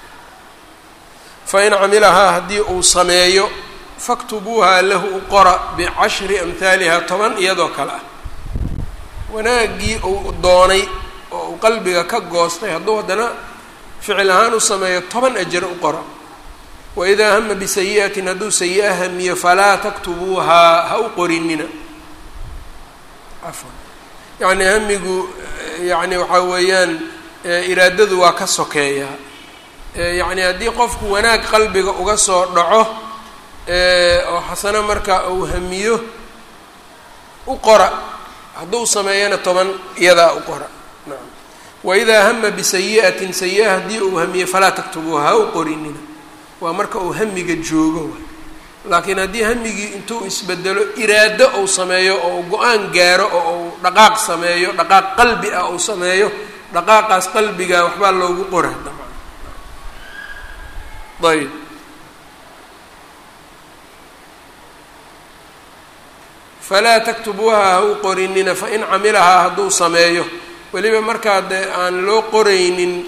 A: fain camilahaa haddii uu sameeyo faktubuuha lahu u qora bicashri amhaaliha toban iyadoo kale ah wanaaggii uu doonay oo uu qalbiga ka goostay hadduu haddana ficil ahaan u sameeyo toban ajar u qora waidaa hama bisayi'atin hadduu sayi-a hamiyo falaa taktubuuhaa ha u qorinina afan yacni hamigu yacni waxaa weeyaan iraadadu waa ka sokeeyaa yacni haddii qofku wanaag qalbiga uga soo dhaco oo xasano marka uu hamiyo u qora hadduu sameeyana toban iyadaa u qora nacam waidaa hama bisayi'atin sayi-a haddii uu hamiyo falaa taktubuuha ha u qorinina waa marka uu hamiga joogo laakiin haddii hamigii intuu isbedelo iraado uu sameeyo oo go-aan gaaro oo uu dhaqaaq sameeyo dhaqaaq qalbi ah uu sameeyo dhaqaaqaas qalbiga waxbaa loogu qora dabcan ayb falaa taktubuuha ha u qorinina fain camilahaa hadduu sameeyo weliba markaa dee aan loo qoraynin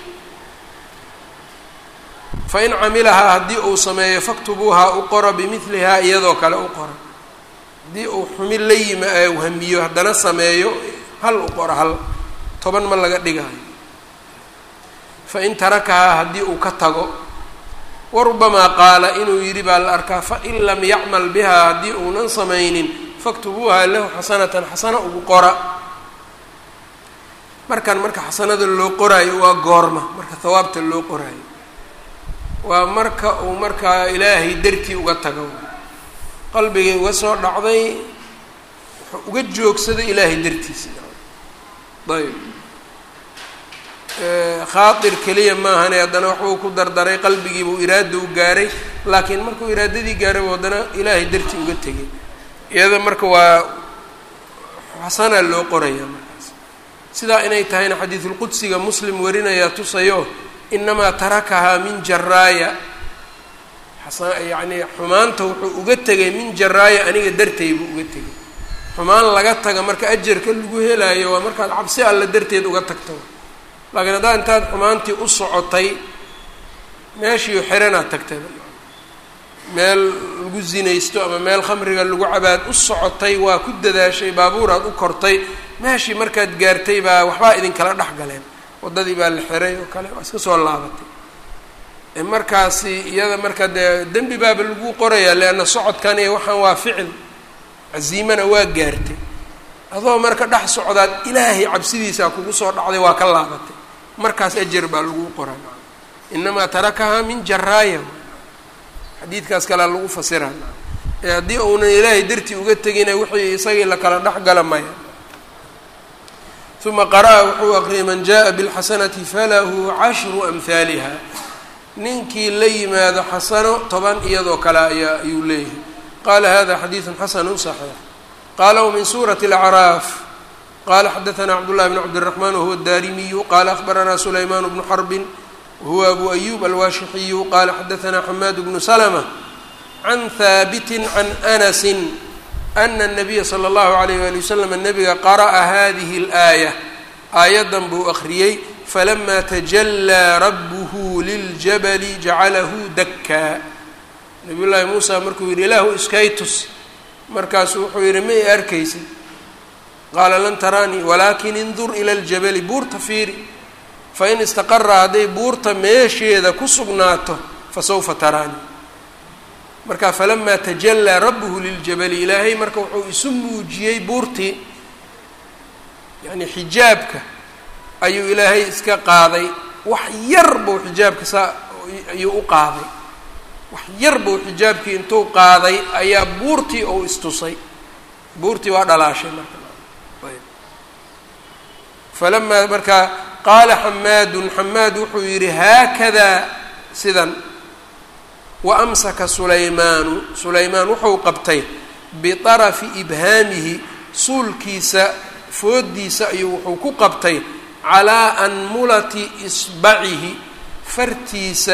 A: fain camilahaa haddii uu sameeyo faktubuuhaa u qora bimidlihaa iyadoo kale u qora haddii uu xumin la yima u hamiyo haddana sameeyo hal u qora hal toban ma laga dhigaayo fain tarakahaa haddii uu ka tago warubamaa qaala inuu yidhi baa la arkaa fain lam yacmal bihaa haddii uunan samaynin faktubuuhaa lahu xasanatan xasano ugu qora markan marka xasanada loo qoraayo waa goorma marka hawaabta loo qoraayo waa marka uu markaa ilaahay dartii uga tago qalbigay uga soo dhacday wuxuu uga joogsaday ilaahay dartiisa ayb khaatir keliya maahane haddana waxbuu ku dardaray qalbigiibuu iraada u gaaray laakiin markuu iraadadii gaaray buu haddana ilaahay dartii uga tegay iyada marka waa xasanaa loo qoraya markaas sidaa inay tahayna xadiidulqudsiga muslim warinayaa tusayo inamaa tarakahaa min jaraaya yacnii xumaanta wuxuu uga tegay min jaraaya aniga dartay buu uga tegay xumaan laga taga marka ajarka lagu helaayo waa markaad cabsi alla darteed uga tagto laakiin haddaa intaad xumaantii u socotay meeshii xeranaad tagtay meel lagu zinaysto ama meel khamriga lagu cabaad u socotay waa ku dadaashay baabuuraad u kortay meeshii markaad gaartay baa waxbaa idinkala dhex galeen waddadii baa la xiray oo kale waa iska soo laabatay markaasi iyada marka dee dembi baaba lagu qorayaa leanna socodkan iyo waxaan waa ficil caziimana waa gaartay adoo marka dhex socdaad ilaahay cabsidiisaa kugu soo dhacday waa ka laabatay markaas ajar baa lagu qoraa inamaa tarakahaa min jaraaya xadiidkaas kalea lagu fasiraa ee haddii uunan ilaahay dartii uga tegina wixii isagii la kala dhex gala maya uma qara'a wuxuu aqriyay man jaءa bاlxasanati falahu cashru amhaaliha ninkii la yimaado xasano toban iyadoo kale ayaa ayuu leeyahay qala hada xadiiثu xasanu صaxiix qala wmin suuraةi اlأcraaf qala xadaثna cabdالlahi bn cabdالرaحman wahuwa الdarimiyu qala akhbarana sulayman bnu xarbin wahuwa abu ayub alwaashixiyu qala xadaثna xamaad bnu slmة can haabiti can anasi ana الnabiya slى اllahu عalayh wali waslm nabiga qara'a hadihi اlآayة aayaddan buu akhriyey falama tajalaa rabbuhu liljabali jacalahu dakkaa nabiy llaahi muusa markuu yidhi ilaahu iskaytus markaasuu wuxuu yidhi ma i arkaysid qaala lan taraanii walaakin indur ila ljabali buurta fiiri fain istaqara hadday buurta meesheeda ku sugnaato fasawfa taraanii marka falamaa tajalaa rabbuhu liljabali ilaahay marka wuxuu isu muujiyey buurtii yacni xijaabka ayuu ilaahay iska qaaday wax yar buu xijaabka saa ayuu u qaaday wax yar buu xijaabkii intuu qaaday ayaa buurtii ou istusay buurtii waa dhalaashay marka ayb falamaa markaa qaala xamaadun xamaad wuxuu yidhi haakadaa sidan wa amsaka sulaymaanu sulaymaan wuxuu qabtay biطarafi ibhaamihi suulkiisa foodiisa ayuu wuxuu ku qabtay calaa anmulati isbacihi fartiisa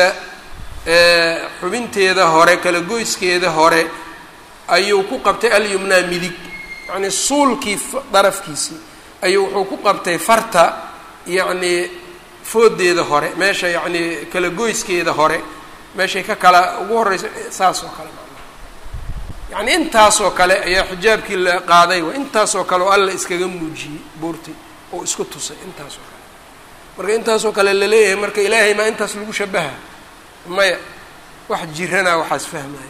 A: xubinteeda hore kala goyskeeda hore ayuu ku qabtay alyumnaa midig yacnii suulkii darafkiisii ayuu wuxuu ku qabtay farta yacnii foodeeda hore meesha yacnii kala goyskeeda hore meeshay ka kala ugu horreysa saas oo kale yacnii intaasoo kale ayaa xijaabkii la qaaday wa intaasoo kale oo alla iskaga muujiyey buurtii oo isku tusay intaasoo kale marka intaasoo kale laleeyahay marka ilaahay maa intaas lagu shabaha maya wax jirana waxaas fahmaya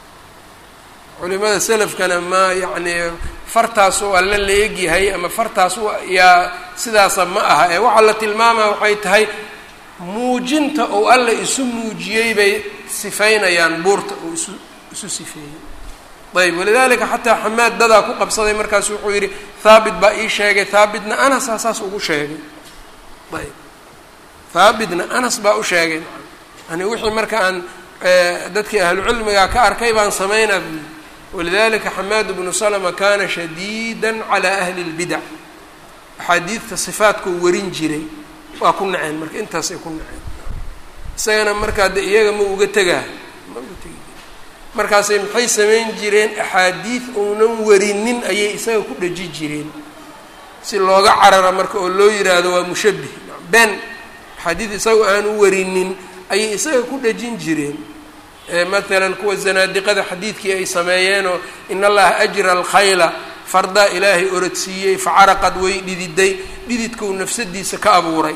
A: culimada selafkana ma yacnii fartaas oo alla la egyahay ama fartaas yaa sidaasa ma aha ee waxaa la tilmaamaa waxay tahay muujinta oo alla isu muujiyey bay sifaynayaan buurta oo isu isu sifeeyey ayb walidalika xataa xamaad dadaa ku qabsaday markaasu wuxuu yidhi haabit baa ii sheegay haabitna anasaa saas ugu sheegay ayb haabitna anas baa u sheegay yani wixii marka aan dadkii ahlucilmiga ka arkay baan samaynaa buu yidhi walidalika xamaad bnu slma kana shadiida calى ahli اlbidac axaadiidta sifaatkuu warin jiray waa ku naceen marka intaasay ku naceen isagana markaa de iyaga ma uga tegaa ma uga tegi markaasay maxay samayn jireen axaadiid uunan warinin ayay isaga ku dhaji jireen si looga carara marka oo loo yiraahdo waa mushabih ben axaadiid isaga aanu warinin ayay isaga ku dhajin jireen maalan kuwa zanaadiqada xadiidkii ay sameeyeenoo in allaha ajra alkhayla fardaa ilaahay orodsiiyey facaraqad way dhididay dhididkau nafsadiisa ka abuuray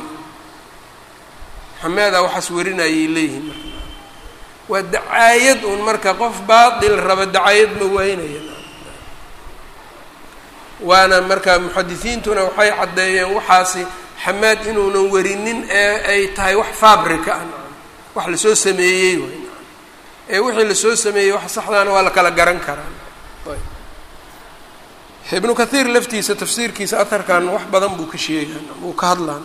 A: xamaadaa waxaas warinayay leeyihiin marka waa dacaayad un marka qof baatil raba dacaayad ma waynaya waana marka muxadisiintuna waxay caddeeyeen waxaasi xamaad inuunan warinin ee ay tahay wax fabrica ah wax lasoo sameeyey way ee wixii lasoo sameeyey wax saxdaana waa la kala garan karaa ibnu kathiir laftiisa tafsiirkiisa aharkan wax badan buu ka sheegaan uu ka hadlaan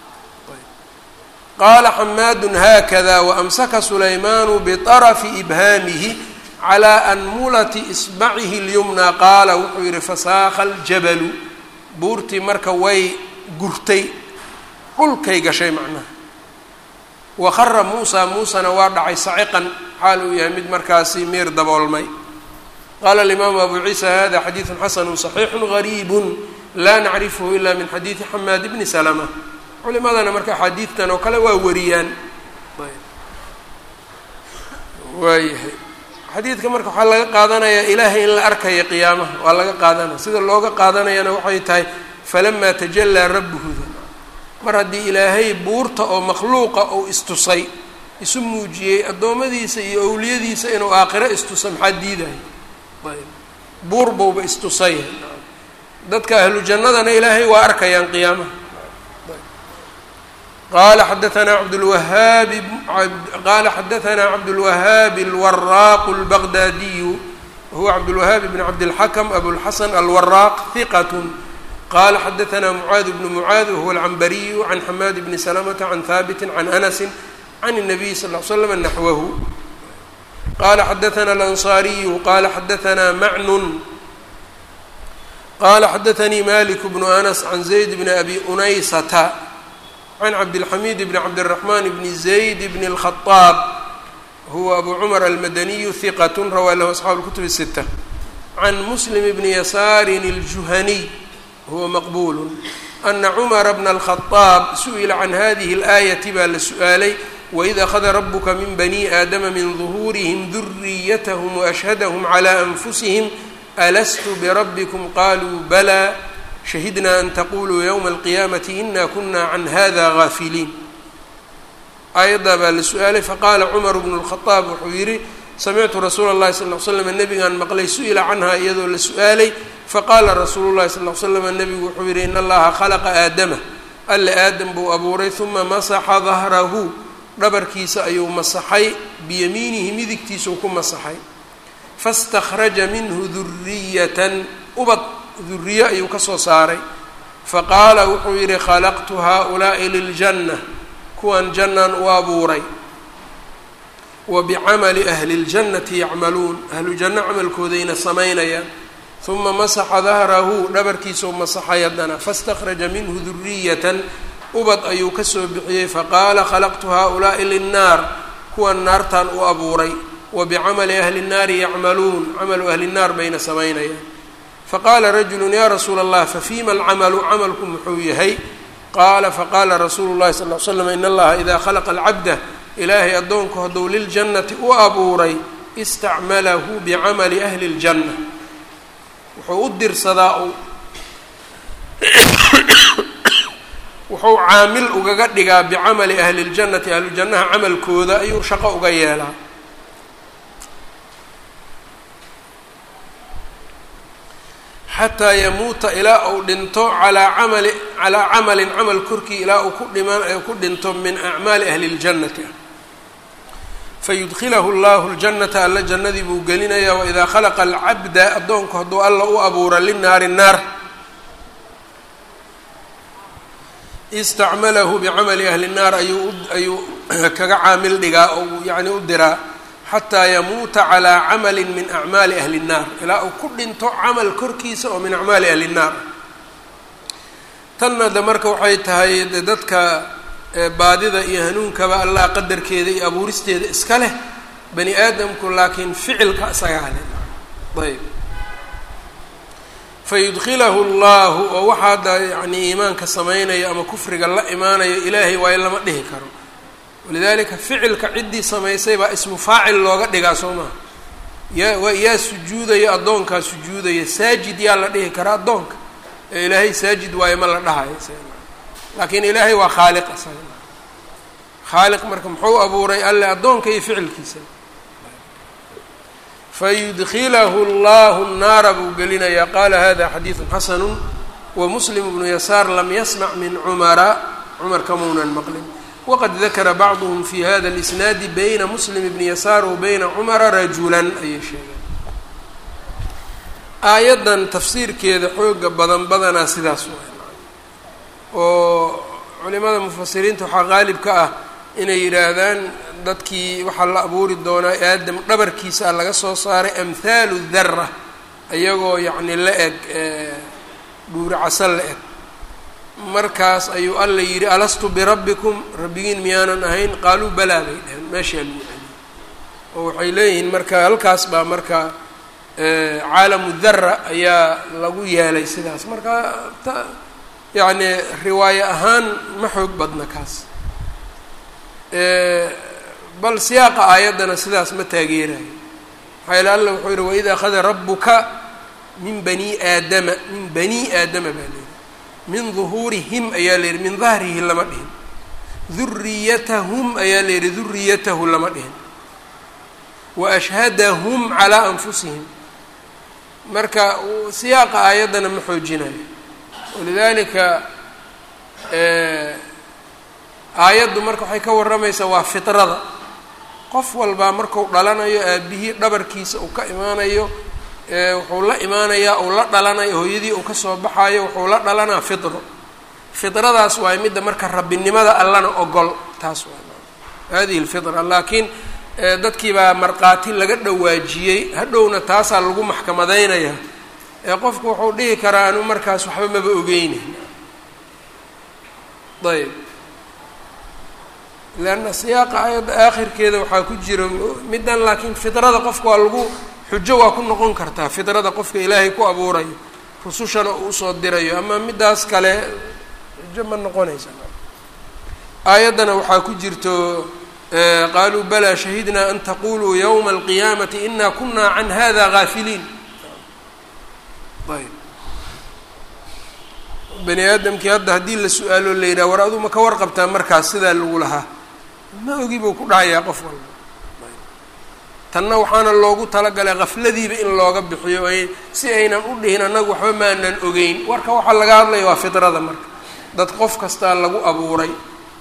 A: qaala xamaadun haakada waamsaka sulaymaanu biطarafi ibhaamihi calى anmulati isbacihi اlyumna qaala wuxuu yihi fasaakha aljabalu buurtii marka way gurtay dhulkay gashay macnaha waqara muusa muusana waa dhacay saciqan xaal uu yahay mid markaasi miir daboolmay qaala alimaamu abu ciisa hada xadiidu xasanu صaxiixu gariibu laa nacrifhu ila min xadiidi xamaad bni salma culimadana marka axaadiidtan oo kale waa wariyaan waayahay xadiidka marka waxaa laga qaadanayaa ilaahay in la arkaya qiyaamaha waa laga qaadanaya sida looga qaadanayana waxay tahay falamaa tajalaa rabbuhuda mar haddii ilaahay buurta oo makhluuqa ou istusay isu muujiyey addoommadiisa iyo owliyadiisa inuu aakhiro istusa maxaa diidaya ayb buur bowba istusay dadka ahlu jannadana ilaahay waa arkayaan qiyaamaha qala xadaanaa cabdlwahaabi qaala xadaanaa cabdulwahaabi alwaraaqu اlbaqdaadiyu wahuwa cabdulwahaabi bn cabdilxakm abulxasan alwaraaq hiqat qala xadaثna mucaad bnu mucaad wahuwa alcambariyu can xamaad bni salamata can haabiti can anasi can الnabiy sal ll slam naxwahu qala xadaثna alanصariyu qala xadaثna macnun qala xadaثanii malik bnu anas can zayd bni abi unaysata can cabdilxamiid bni cabdالraxman bni zayd bni الkhaطaab huwa abu cumar almadaniyu hiqat rawaa lahu asxaabu اlkutub الsita can muslim bni yasaarin اljuhaniy huwa maqbulu ana cumara bna alkhadaab su-ila can hadihi اlaayati baa la su-aalay waid akhada rabuka min bani aadama min duhuurihim duriyathm waashhadhm clى anfusihim alastu birabbikum qaluu balaa shahidna an taquluu ywma alqiyaamati ina kuna can hada gaafiliin aayaddaa baa la su-aalay faqaala cumar bnu lkhadaab wuxuu yidhi samictu rasuula اllahi sal l slam nabigaan maqlay su-ila canha iyadoo la su-aalay faqaala rasuulu llahi sal l slam nabigu wuxuu yidhi in allaha khalaqa aadama alle aadam buu abuuray uma masaxa dahrahu dhabarkiisa ayuu masaxay biyamiinihi midigtiisuu ku masaxay faاstakhraja minhu duriyatan ubad duriye ayuu ka soo saaray faqaala wuxuu yidhi khalaqtu haaulaa'i liljanna kuwan jannaan u abuuray wa bicamali ahli اljannati yacmaluun ahlu janno camalkoodayna samaynayaan uma masaxa dahrahu dhabarkiisuu masaxay haddana faاstakhraja minhu duriyatan ubad ayuu kasoo bixiyey faqaala khalaqtu haaulaa'i linnaar kuwan naartaan u abuuray wa bicamali ahli nnaari yacmaluun camalu ahli nnaar bayna samaynayaan faqaala rajulu ya rasuula allah fafiima alcamalu camalku muxuu yahay qaala faqaala rasuulu llahi sal l slam in allaha idaa khalaqa alcabda ilaahay addoonku hadduu liljannati u abuuray istacmalahu bicamali ahli اljanna wuxuu u dirsadaa wuxuu caamil ugaga dhigaa bicamali ahli اljannati ahlujannaha camalkooda ayuu shaqo uga yeelaa xataa yamuuta ilaa uu dhinto alaa camali calaa camalin camal korkii ilaa uu ku dhiman ku dhinto min acmaali ahli اljannati fayudkilahu llahu ljannata alla jannadii buu gelinayaa waidaa khalaqa alcabda addoonku hadduu alla u abuura linaari naar istacmalahu bicamali ahli nnaar ayuu ayuu kaga caamil dhigaa oo yacni u diraa xataa yamuuta calaa camalin min acmaali ahli nnaar ilaa uu ku dhinto camal korkiisa oo min acmaali ahli nnaar tanna de marka waxay tahay de dadka baadida iyo hanuunkaba allah qadarkeeda iyo abuuristeeda iska leh bani aadamku laakiin ficilka isagaa leh ayb fayudkilahu llahu oo waxaa hadda yani iimaanka samaynayo ama kufriga la imaanayo ilaahay waayo lama dhihi karo walidalika ficilka ciddii samaysay baa ismu faacil looga dhigaa soo maha yaa yaa sujuudaya addoonkaa sujuudaya saajid yaa la dhihi karaa addoonka ee ilaahay saajid waayo ma la dhahayo laakiin ilaahay waa khaaliq isaga khaaliq marka muxuu abuuray alle addoonka iyo ficilkiisa fayudkilahu llahu naara buu gelinayaa qaala hada xadiidu xasanu wamuslim bnu yasaar lam yasmac min cumara cumar kamuunan maqlin waqad dakara bacduhm fi hada اlisnaadi bayna muslim bni yasaar wa bayna cumara rajulan ayay sheegeen aayaddan tafsiirkeeda xooga badan badanaa sidaas oo culimada mufasiriinta waxaa qaalib ka ah inay yidhaahdaan dadkii waxaa la abuuri doonaa aadam dhabarkiisa a laga soo saaray amhaalu dara ayagoo yacni la eg dhuuri casal la eg markaas ayuu alla yidhi alastu birabbikum rabbigiin miyaanan ahayn qaaluu balaa bay dheheen meeshaa lagu celiyay oo waxay leeyihiin marka halkaas baa marka caalamu dara ayaa lagu yeelay sidaas marka ta yacni riwaayo ahaan ma xoog badna kaas bal siyaaqa aayaddana sidaas ma taageerayo maxaa yaele alla wuxuu yihi waid akhada rabuka min bani aadama min bani aadama baa la yihi min duhuurihim ayaa la yihi min dahrihi lama dhihin duriyatahum ayaa la yihi duriyatahu lama dhihin wa ashhadahum calaa anfusihim marka siyaaqa aayaddana ma xoojinayo walidalika aayaddu marka waxay ka warramaysaa waa fitrada qof walbaa marku dhalanayo aabihii dhabarkiisa uu ka imaanayo wuxuu la imaanayaa uu la dhalanayo hooyadii uu kasoo baxayo wuxuu la dhalanaa fidro fidradaas waay midda marka rabbinimada allana ogol taas waa hadihi lfidra laakiin dadkii baa markhaati laga dhawaajiyey hadhowna taasaa lagu maxkamadaynaya ee qofku wuxuu dhihi karaa anu markaas waxba maba ogeyne ayb leanna siyaaqa ayadda aakhirkeeda waxaa ku jira middan laakiin fidrada qofka waa lagu xujo waa ku noqon kartaa fidrada qofka ilaahay ku abuurayo rusushana uu usoo dirayo ama middaas kale xujo ma noqonaysa aayaddana waxaa ku jirto qaaluu balaa shahidnaa an taquluu yowma alqiyaamati ina kuna can hada gaafiliin ayb bani aadamkii hadda haddii la su-aalo la yidhaha war aduu ma ka warqabtaa markaas sidaa lagu lahaa ma ogi buu ku dhacayaa qof walba tanna waxaana loogu talagalay kafladiiba in looga bixiyo ay si aynan u dhihin annagu waxba maanan ogeyn warka waxaa laga hadlaya waa fidrada marka dad qof kastaa lagu abuuray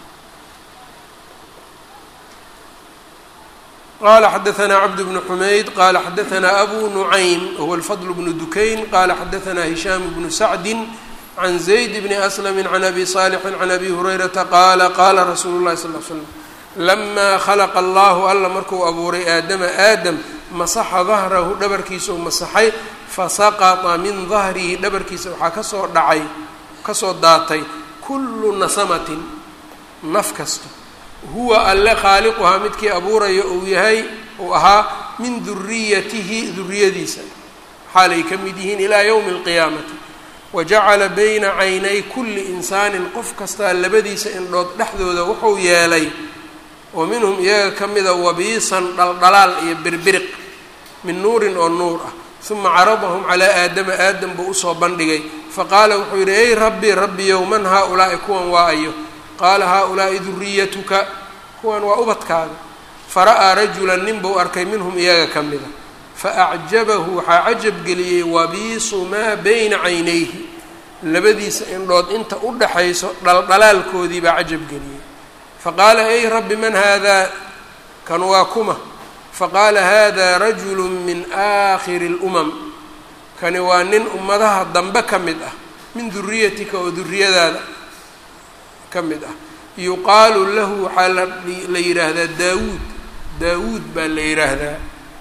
A: qala xadaثna cbd bn xumayd qala xadaثna abu nucaym huwa اlfضl bn dukayn qala xadaثna hishaam bnu sacdi can zayd bni aslm can abi صaalixi can abi hurayrata qaala qaala rasuulu اlahi sal l slam lama khalaqa allahu alla markuu abuuray aadama aadam masaxa dahrahu dhabarkiisa u masaxay fasaqطa min dahrihi dhabarkiisa waxaa kasoo dhacay kasoo daatay kulu nasamatin naf kasta huwa alle khaaliquhaa midkii abuuraya uu yahay uu ahaa min duriyatihi duriyadiisa xaalay ka mid yihiin ilaa yowmi alqiyaamati wa jacala bayna caynay kulli insaanin qof kastaa labadiisa indhood dhexdooda wuxuu yeelay oo minhum iyaga ka mida wabiisan dhaldhalaal iyo birbiriq min nuurin oo nuur ah uma caradahum calaa aadama aadam buu usoo bandhigay faqaala wuxuu yidhi ey rabbi rabbiyow man haa-ulaa'i kuwan waa ayo qaala haa-ulaa'i duriyatuka kuwan waa ubadkaaga fara-aa rajulan nin buu arkay minhum iyaga ka mida faacjabahu waxaa cajab geliyey wabiisu maa bayna caynayhi labadiisa indhood inta u dhaxayso dhaldhalaalkoodii baa cajab geliyey faqaala ey rabbi man haadaa kan waa kuma faqaala hada rajulu min aakhiri اlumam kani waa nin ummadaha dambe ka mid ah min duriyatika oo duriyadaada ka mid ah yuqaalu lahu waxaa la yidhaahdaa daawuud daawuud baa la yidhaahdaa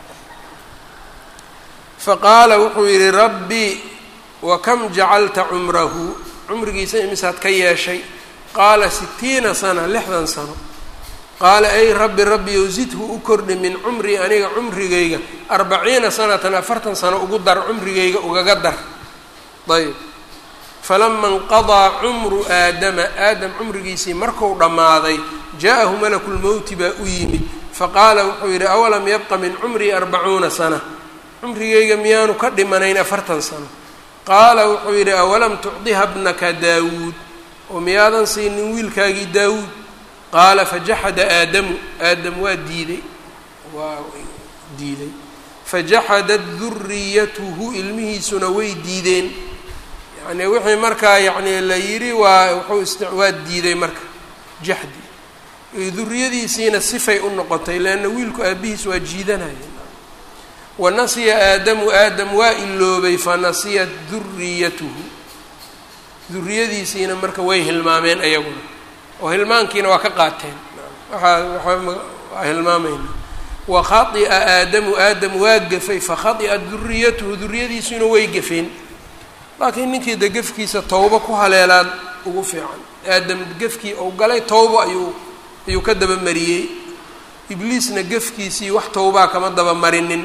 A: faqaala wuxuu yidhi rabbi wakam jacalta cumrahu cumrigiisa imisaad ka yeeshay qaala sitiina sana lixdan sano qaala ay rabbi rabbiyow zidhu u kordhi min cumrii aniga cumrigayga arbaciina sanatan afartan sano ugu dar cumrigayga ugaga dar ayb falama inqadaa cumru aadama aadam cumrigiisii marku dhammaaday jaa-ahu malaku lmowti baa u yimid faqaala wuxuu yidhi awalam yabqa min cumrii arbacuuna sana cumrigayga miyaanu ka dhimanayn afartan sano qaala wuxuu yidhi awalam tucdiha bnaka daawuud oo miyaadan siinin wiilkaagii daawuud qaala fajaxada aadamu aadam waa diiday waa diiday fajaxadat duriyatuhu ilmihiisuna way diideen yani wixii markaa yani la yidhi waa wuxuu ist waa diiday marka jaxdi duriyadiisiina sifay u noqotay leanna wiilku aabihiis waa jiidanaya wa nasiya aadamu aadam waa iloobay fanasiyat duriyatuhu duriyadiisiina marka way hilmaameen ayaguna oo hilmaankiina waa ka qaateen waaa waa hilmaamayna wa khaطi'a aadamu aadam waa gafay fakhadi'at duriyatuhu duriyadiisuna way gafeen laakiin ninkii de gefkiisa towbo ku haleelaan ugu fiican aadam gefkii ou galay towbo ayuu ayuu ka dabamariyey ibliisna gefkiisii wax towbaa kama dabamarinin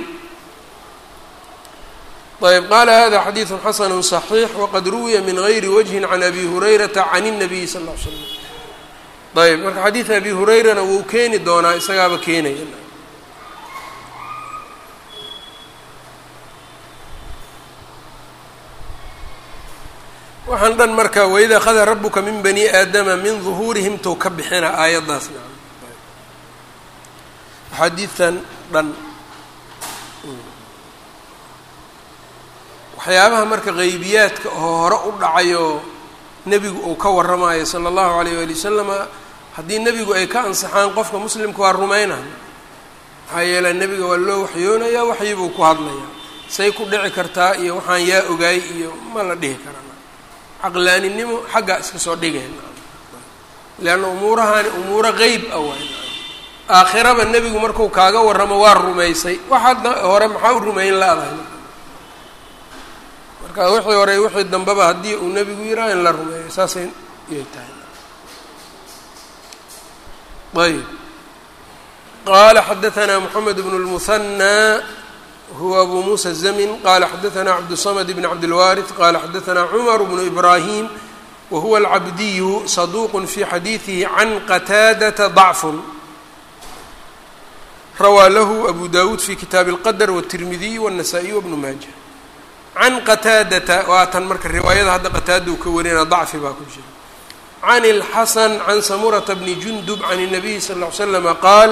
A: ayb qaala hada xadiidu xasanu صaxiix waqad ruwiya min gayri wajhin can abi hurayrata can الnabiyi sal ll l slam ayb marka xadiid abi hurayrana wuu keeni doonaa isagaaba keenaya waxaan dhan marka waid akhada rabuka min bani aadama min duhuurihim tou ka bixina aayaddaas axaadiidtan dhan waxyaabaha marka qeybiyaadka oo hore u dhacayo nebigu uu ka warramayo sala allahu alayh waali wasalama haddii nebigu ay ka ansaxaan qofka muslimka waa rumaynaya maxaa yeele nebiga waa loo waxyoonayaa waxyibuu ku hadlayaa say ku dhici kartaa iyo waxaan yaa ogaay iyo ma la dhihi karana caqlaaninimo xaggaa iska soo dhigeen leanna umuurahani umuuro qeyb ah waay aakhiraba nebigu marku kaaga warramo waa rumaysay waxaad hore maxaa u rumayn la-dahay marka wixii hore wixii dambeba haddii uu nebigu yiraa in la rumeeyo saasay yay tahay ayb qala xadaثna mحamed bn الmuثnى huwa abu muسى الزmn qala xadaثna cabdالصmd bn cabdالwariث qala xadaثna cmr bn إbrahim whuwa الcabdiyu صaduq fi xadiiثihi can qataadaةa ضacf rawaa lahu abu dawud fi kitaabi الqadr wالtirmidiy wالنasaa-iy wbn maaja can qataadata waa tan marka riwaayada hadda qataada u ka warina dacfi baa ku jira can الxasan can samurata bni jundub can الnabiyi sal اه ly slm qaal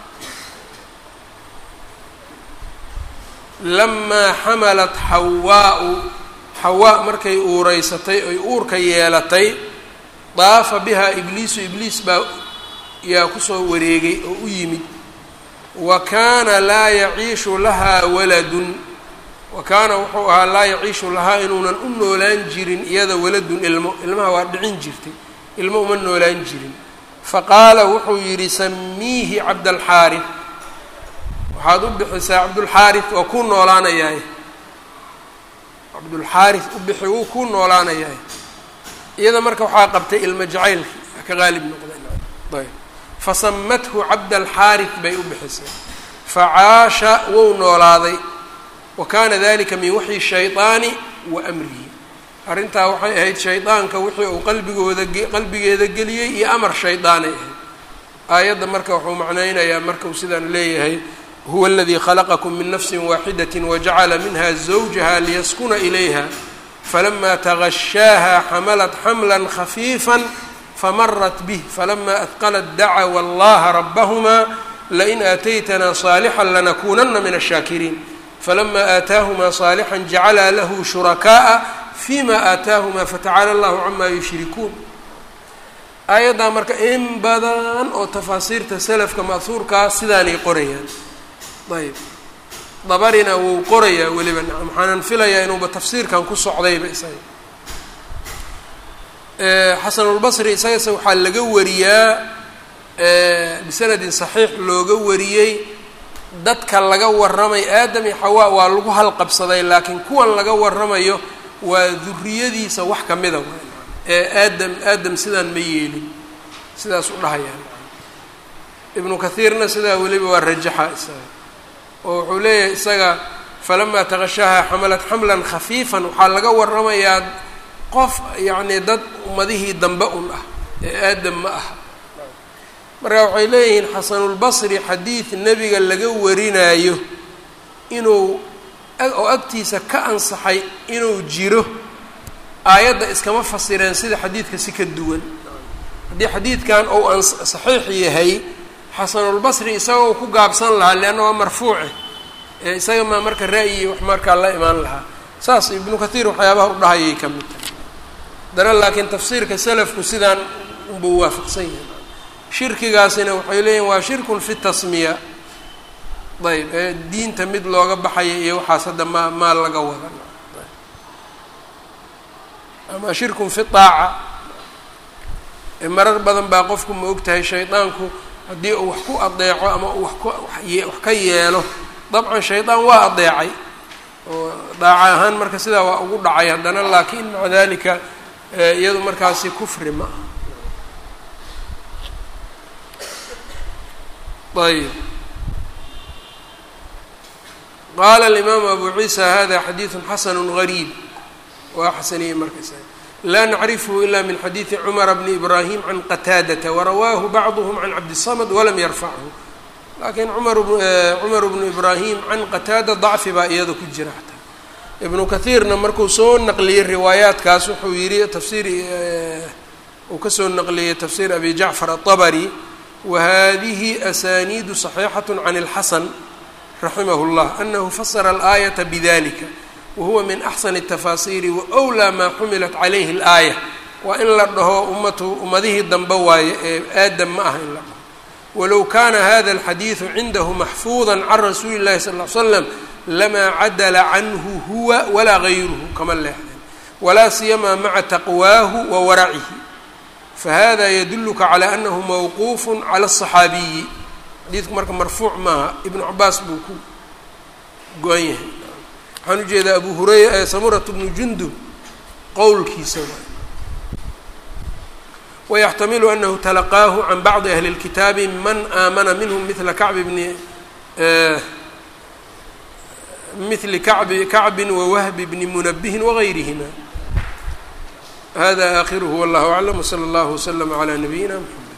A: lamaa xamalat xawaau xawaa markay uureysatay oy uurka yeelatay daafa bihaa ibliisu ibliis baa yaa kusoo wareegay oo u yimid wa kaana laa yaciishu lahaa waladun wa kaana wuxuu ahaa laa yaciishu lahaa inuunan u noolaan jirin iyada waladun ilmo ilmaha waa dhicin jirtay ilmo uma noolaan jirin faqaala wuxuu yidhi samiihi cabdalxaarif waxaad u bixisaa cabdulxaarif waa kuu noolaanayaay cabdulxaarif u bixi wuu kuu noolaanayaay iyada marka waxaa qabtay ilmo jacaylki ka qaalib noqday ayb fasamathu cabdalxaarif bay u bixisay facaasha wou noolaaday wa kaana dalika min waxyi shayطaani wa amrihi arrintaa waxay ahayd shaydaanka wixii uu qalbigooda qalbigeeda geliyey iyo amar shaydaanay ahayd aayadda marka wuxuu macnaynayaa marka uu sidaan leeyahay huwa aladii khalaqakum min nafsi waaxidaة wajacala minha zawjaha liyaskuna ilayha falama tagashaaha xamalat xamla khafiifa famarat bih falama adqalat dacawa allaha rabahma lain aataytna صaalixا lanakunana min الshaakiriin falama aataahma صaalixا jacala lahu shurakaءa fima aataahuma fatacala allahu cama yushrikuun aayaddaa marka in badan oo tafaasiirta selafka ma'huurkaa sidaanay qorayaan ayb dabarina wuu qorayaa weliba nacam waxaanan filayaa inuuba tafsiirkan ku socdayba isaga xasanulbasri isagase waxaa laga wariyaa bisanadin saxiix looga wariyey dadka laga warramay aadam iyo xawaa waa lagu halqabsaday laakiin kuwan laga warramayo waa duriyadiisa wax ka mida ee aadam aadam sidaan ma yeelin sidaas u dhahayaan ibnu kathiirna sidaa weliba waa rajaxa isaga oo wuxuu leeyahay isaga falamaa taqashaaha xamalat xamlan khafiifan waxaa laga warramayaa qof yacnii dad ummadihii dambe un ah ee aadam ma aha marka waxay leeyihiin xasanulbasri xadiid nebiga laga warinaayo inuu oo agtiisa ka ansaxay inuu jiro aayadda iskama fasireen sida xadiidka si ka duwan haddii xadiidkan ou an saxiix yahay xasanulbasri isagoo ku gaabsan lahaa leanna waa marfuuce ee isaga maa marka ra'yi wax markaa la imaan lahaa saas ibnu kathiir waxyaabaha u dhahayay ka mid tahay haddana laakiin tafsiirka salafku sidaan unbuu waafaqsan yahay shirkigaasina waxay leeyihin waa shirkun fi tasmiya ayb ee diinta mid looga baxaya iyo waxaas hadda maa maa laga wada ama shirkun fi aaca marar badan baa qofku ma og tahay shaydaanku haddii uu wax ku adeeco ama uu wax ku wax ka yeelo dabcan shaydaan waa adeecay oo daaca ahaan marka sidaa waa ugu dhacay haddana laakiin maca dalika iyadu markaasi kufri ma ah ayb qaala alimaamu abu ciisa hada xadiidu xasanu gariib waa xasaniyey markas laa nacrifhu ila min xadiidi cumara bni ibraahim can qataadata warawaahu bacduhm can cabdisamad walam yarfachu laakiin cumar bnu ibraahim can qataada dacfi baa iyada ku jira xataa ibnu kathiirna markuu soo naqliyey riwaayaadkaas wuxuu yihi tafsiir uu kasoo naqliyey tafsiir abi jacfar aلطabri wahadihi asaniidu صaxiixaة can اlxasan raximah اllah anahu fasara alaayaةa bidalika wahuwa min axsani الtafaasiiri waأwlaa maa xumilat calayhi اlaaya waa in la dhaho ummatu ummadihii dambe waaye ee aadam ma aha in la dhaho walow kana hada alxadiidu cindahu maxfuuda can rasuuli اllahi sal ly slam lamaa cadala canhu huwa walaa gayruhu kama leexdeen walaa siyamaa maca taqwaahu wa waracihi fahada yaduluka calى anahu mawquuf calى الصaxaabiyi xadiidku marka marfuuc maaha ibnu cabaas buu ku go-an yahay waxaan ujeedaa abu hurayra samurat bnu jundub qowlkiisa wayaxtamilu anahu talaqaahu can bacdi ahli اlkitaabi man aamana minhm mila kacbi bni mili kacbi kacbi wawahbi bni munabihin wagayrihima hada aakhiruhu wallahu aclam wslى اllah wslm عlى nabiyina mxamed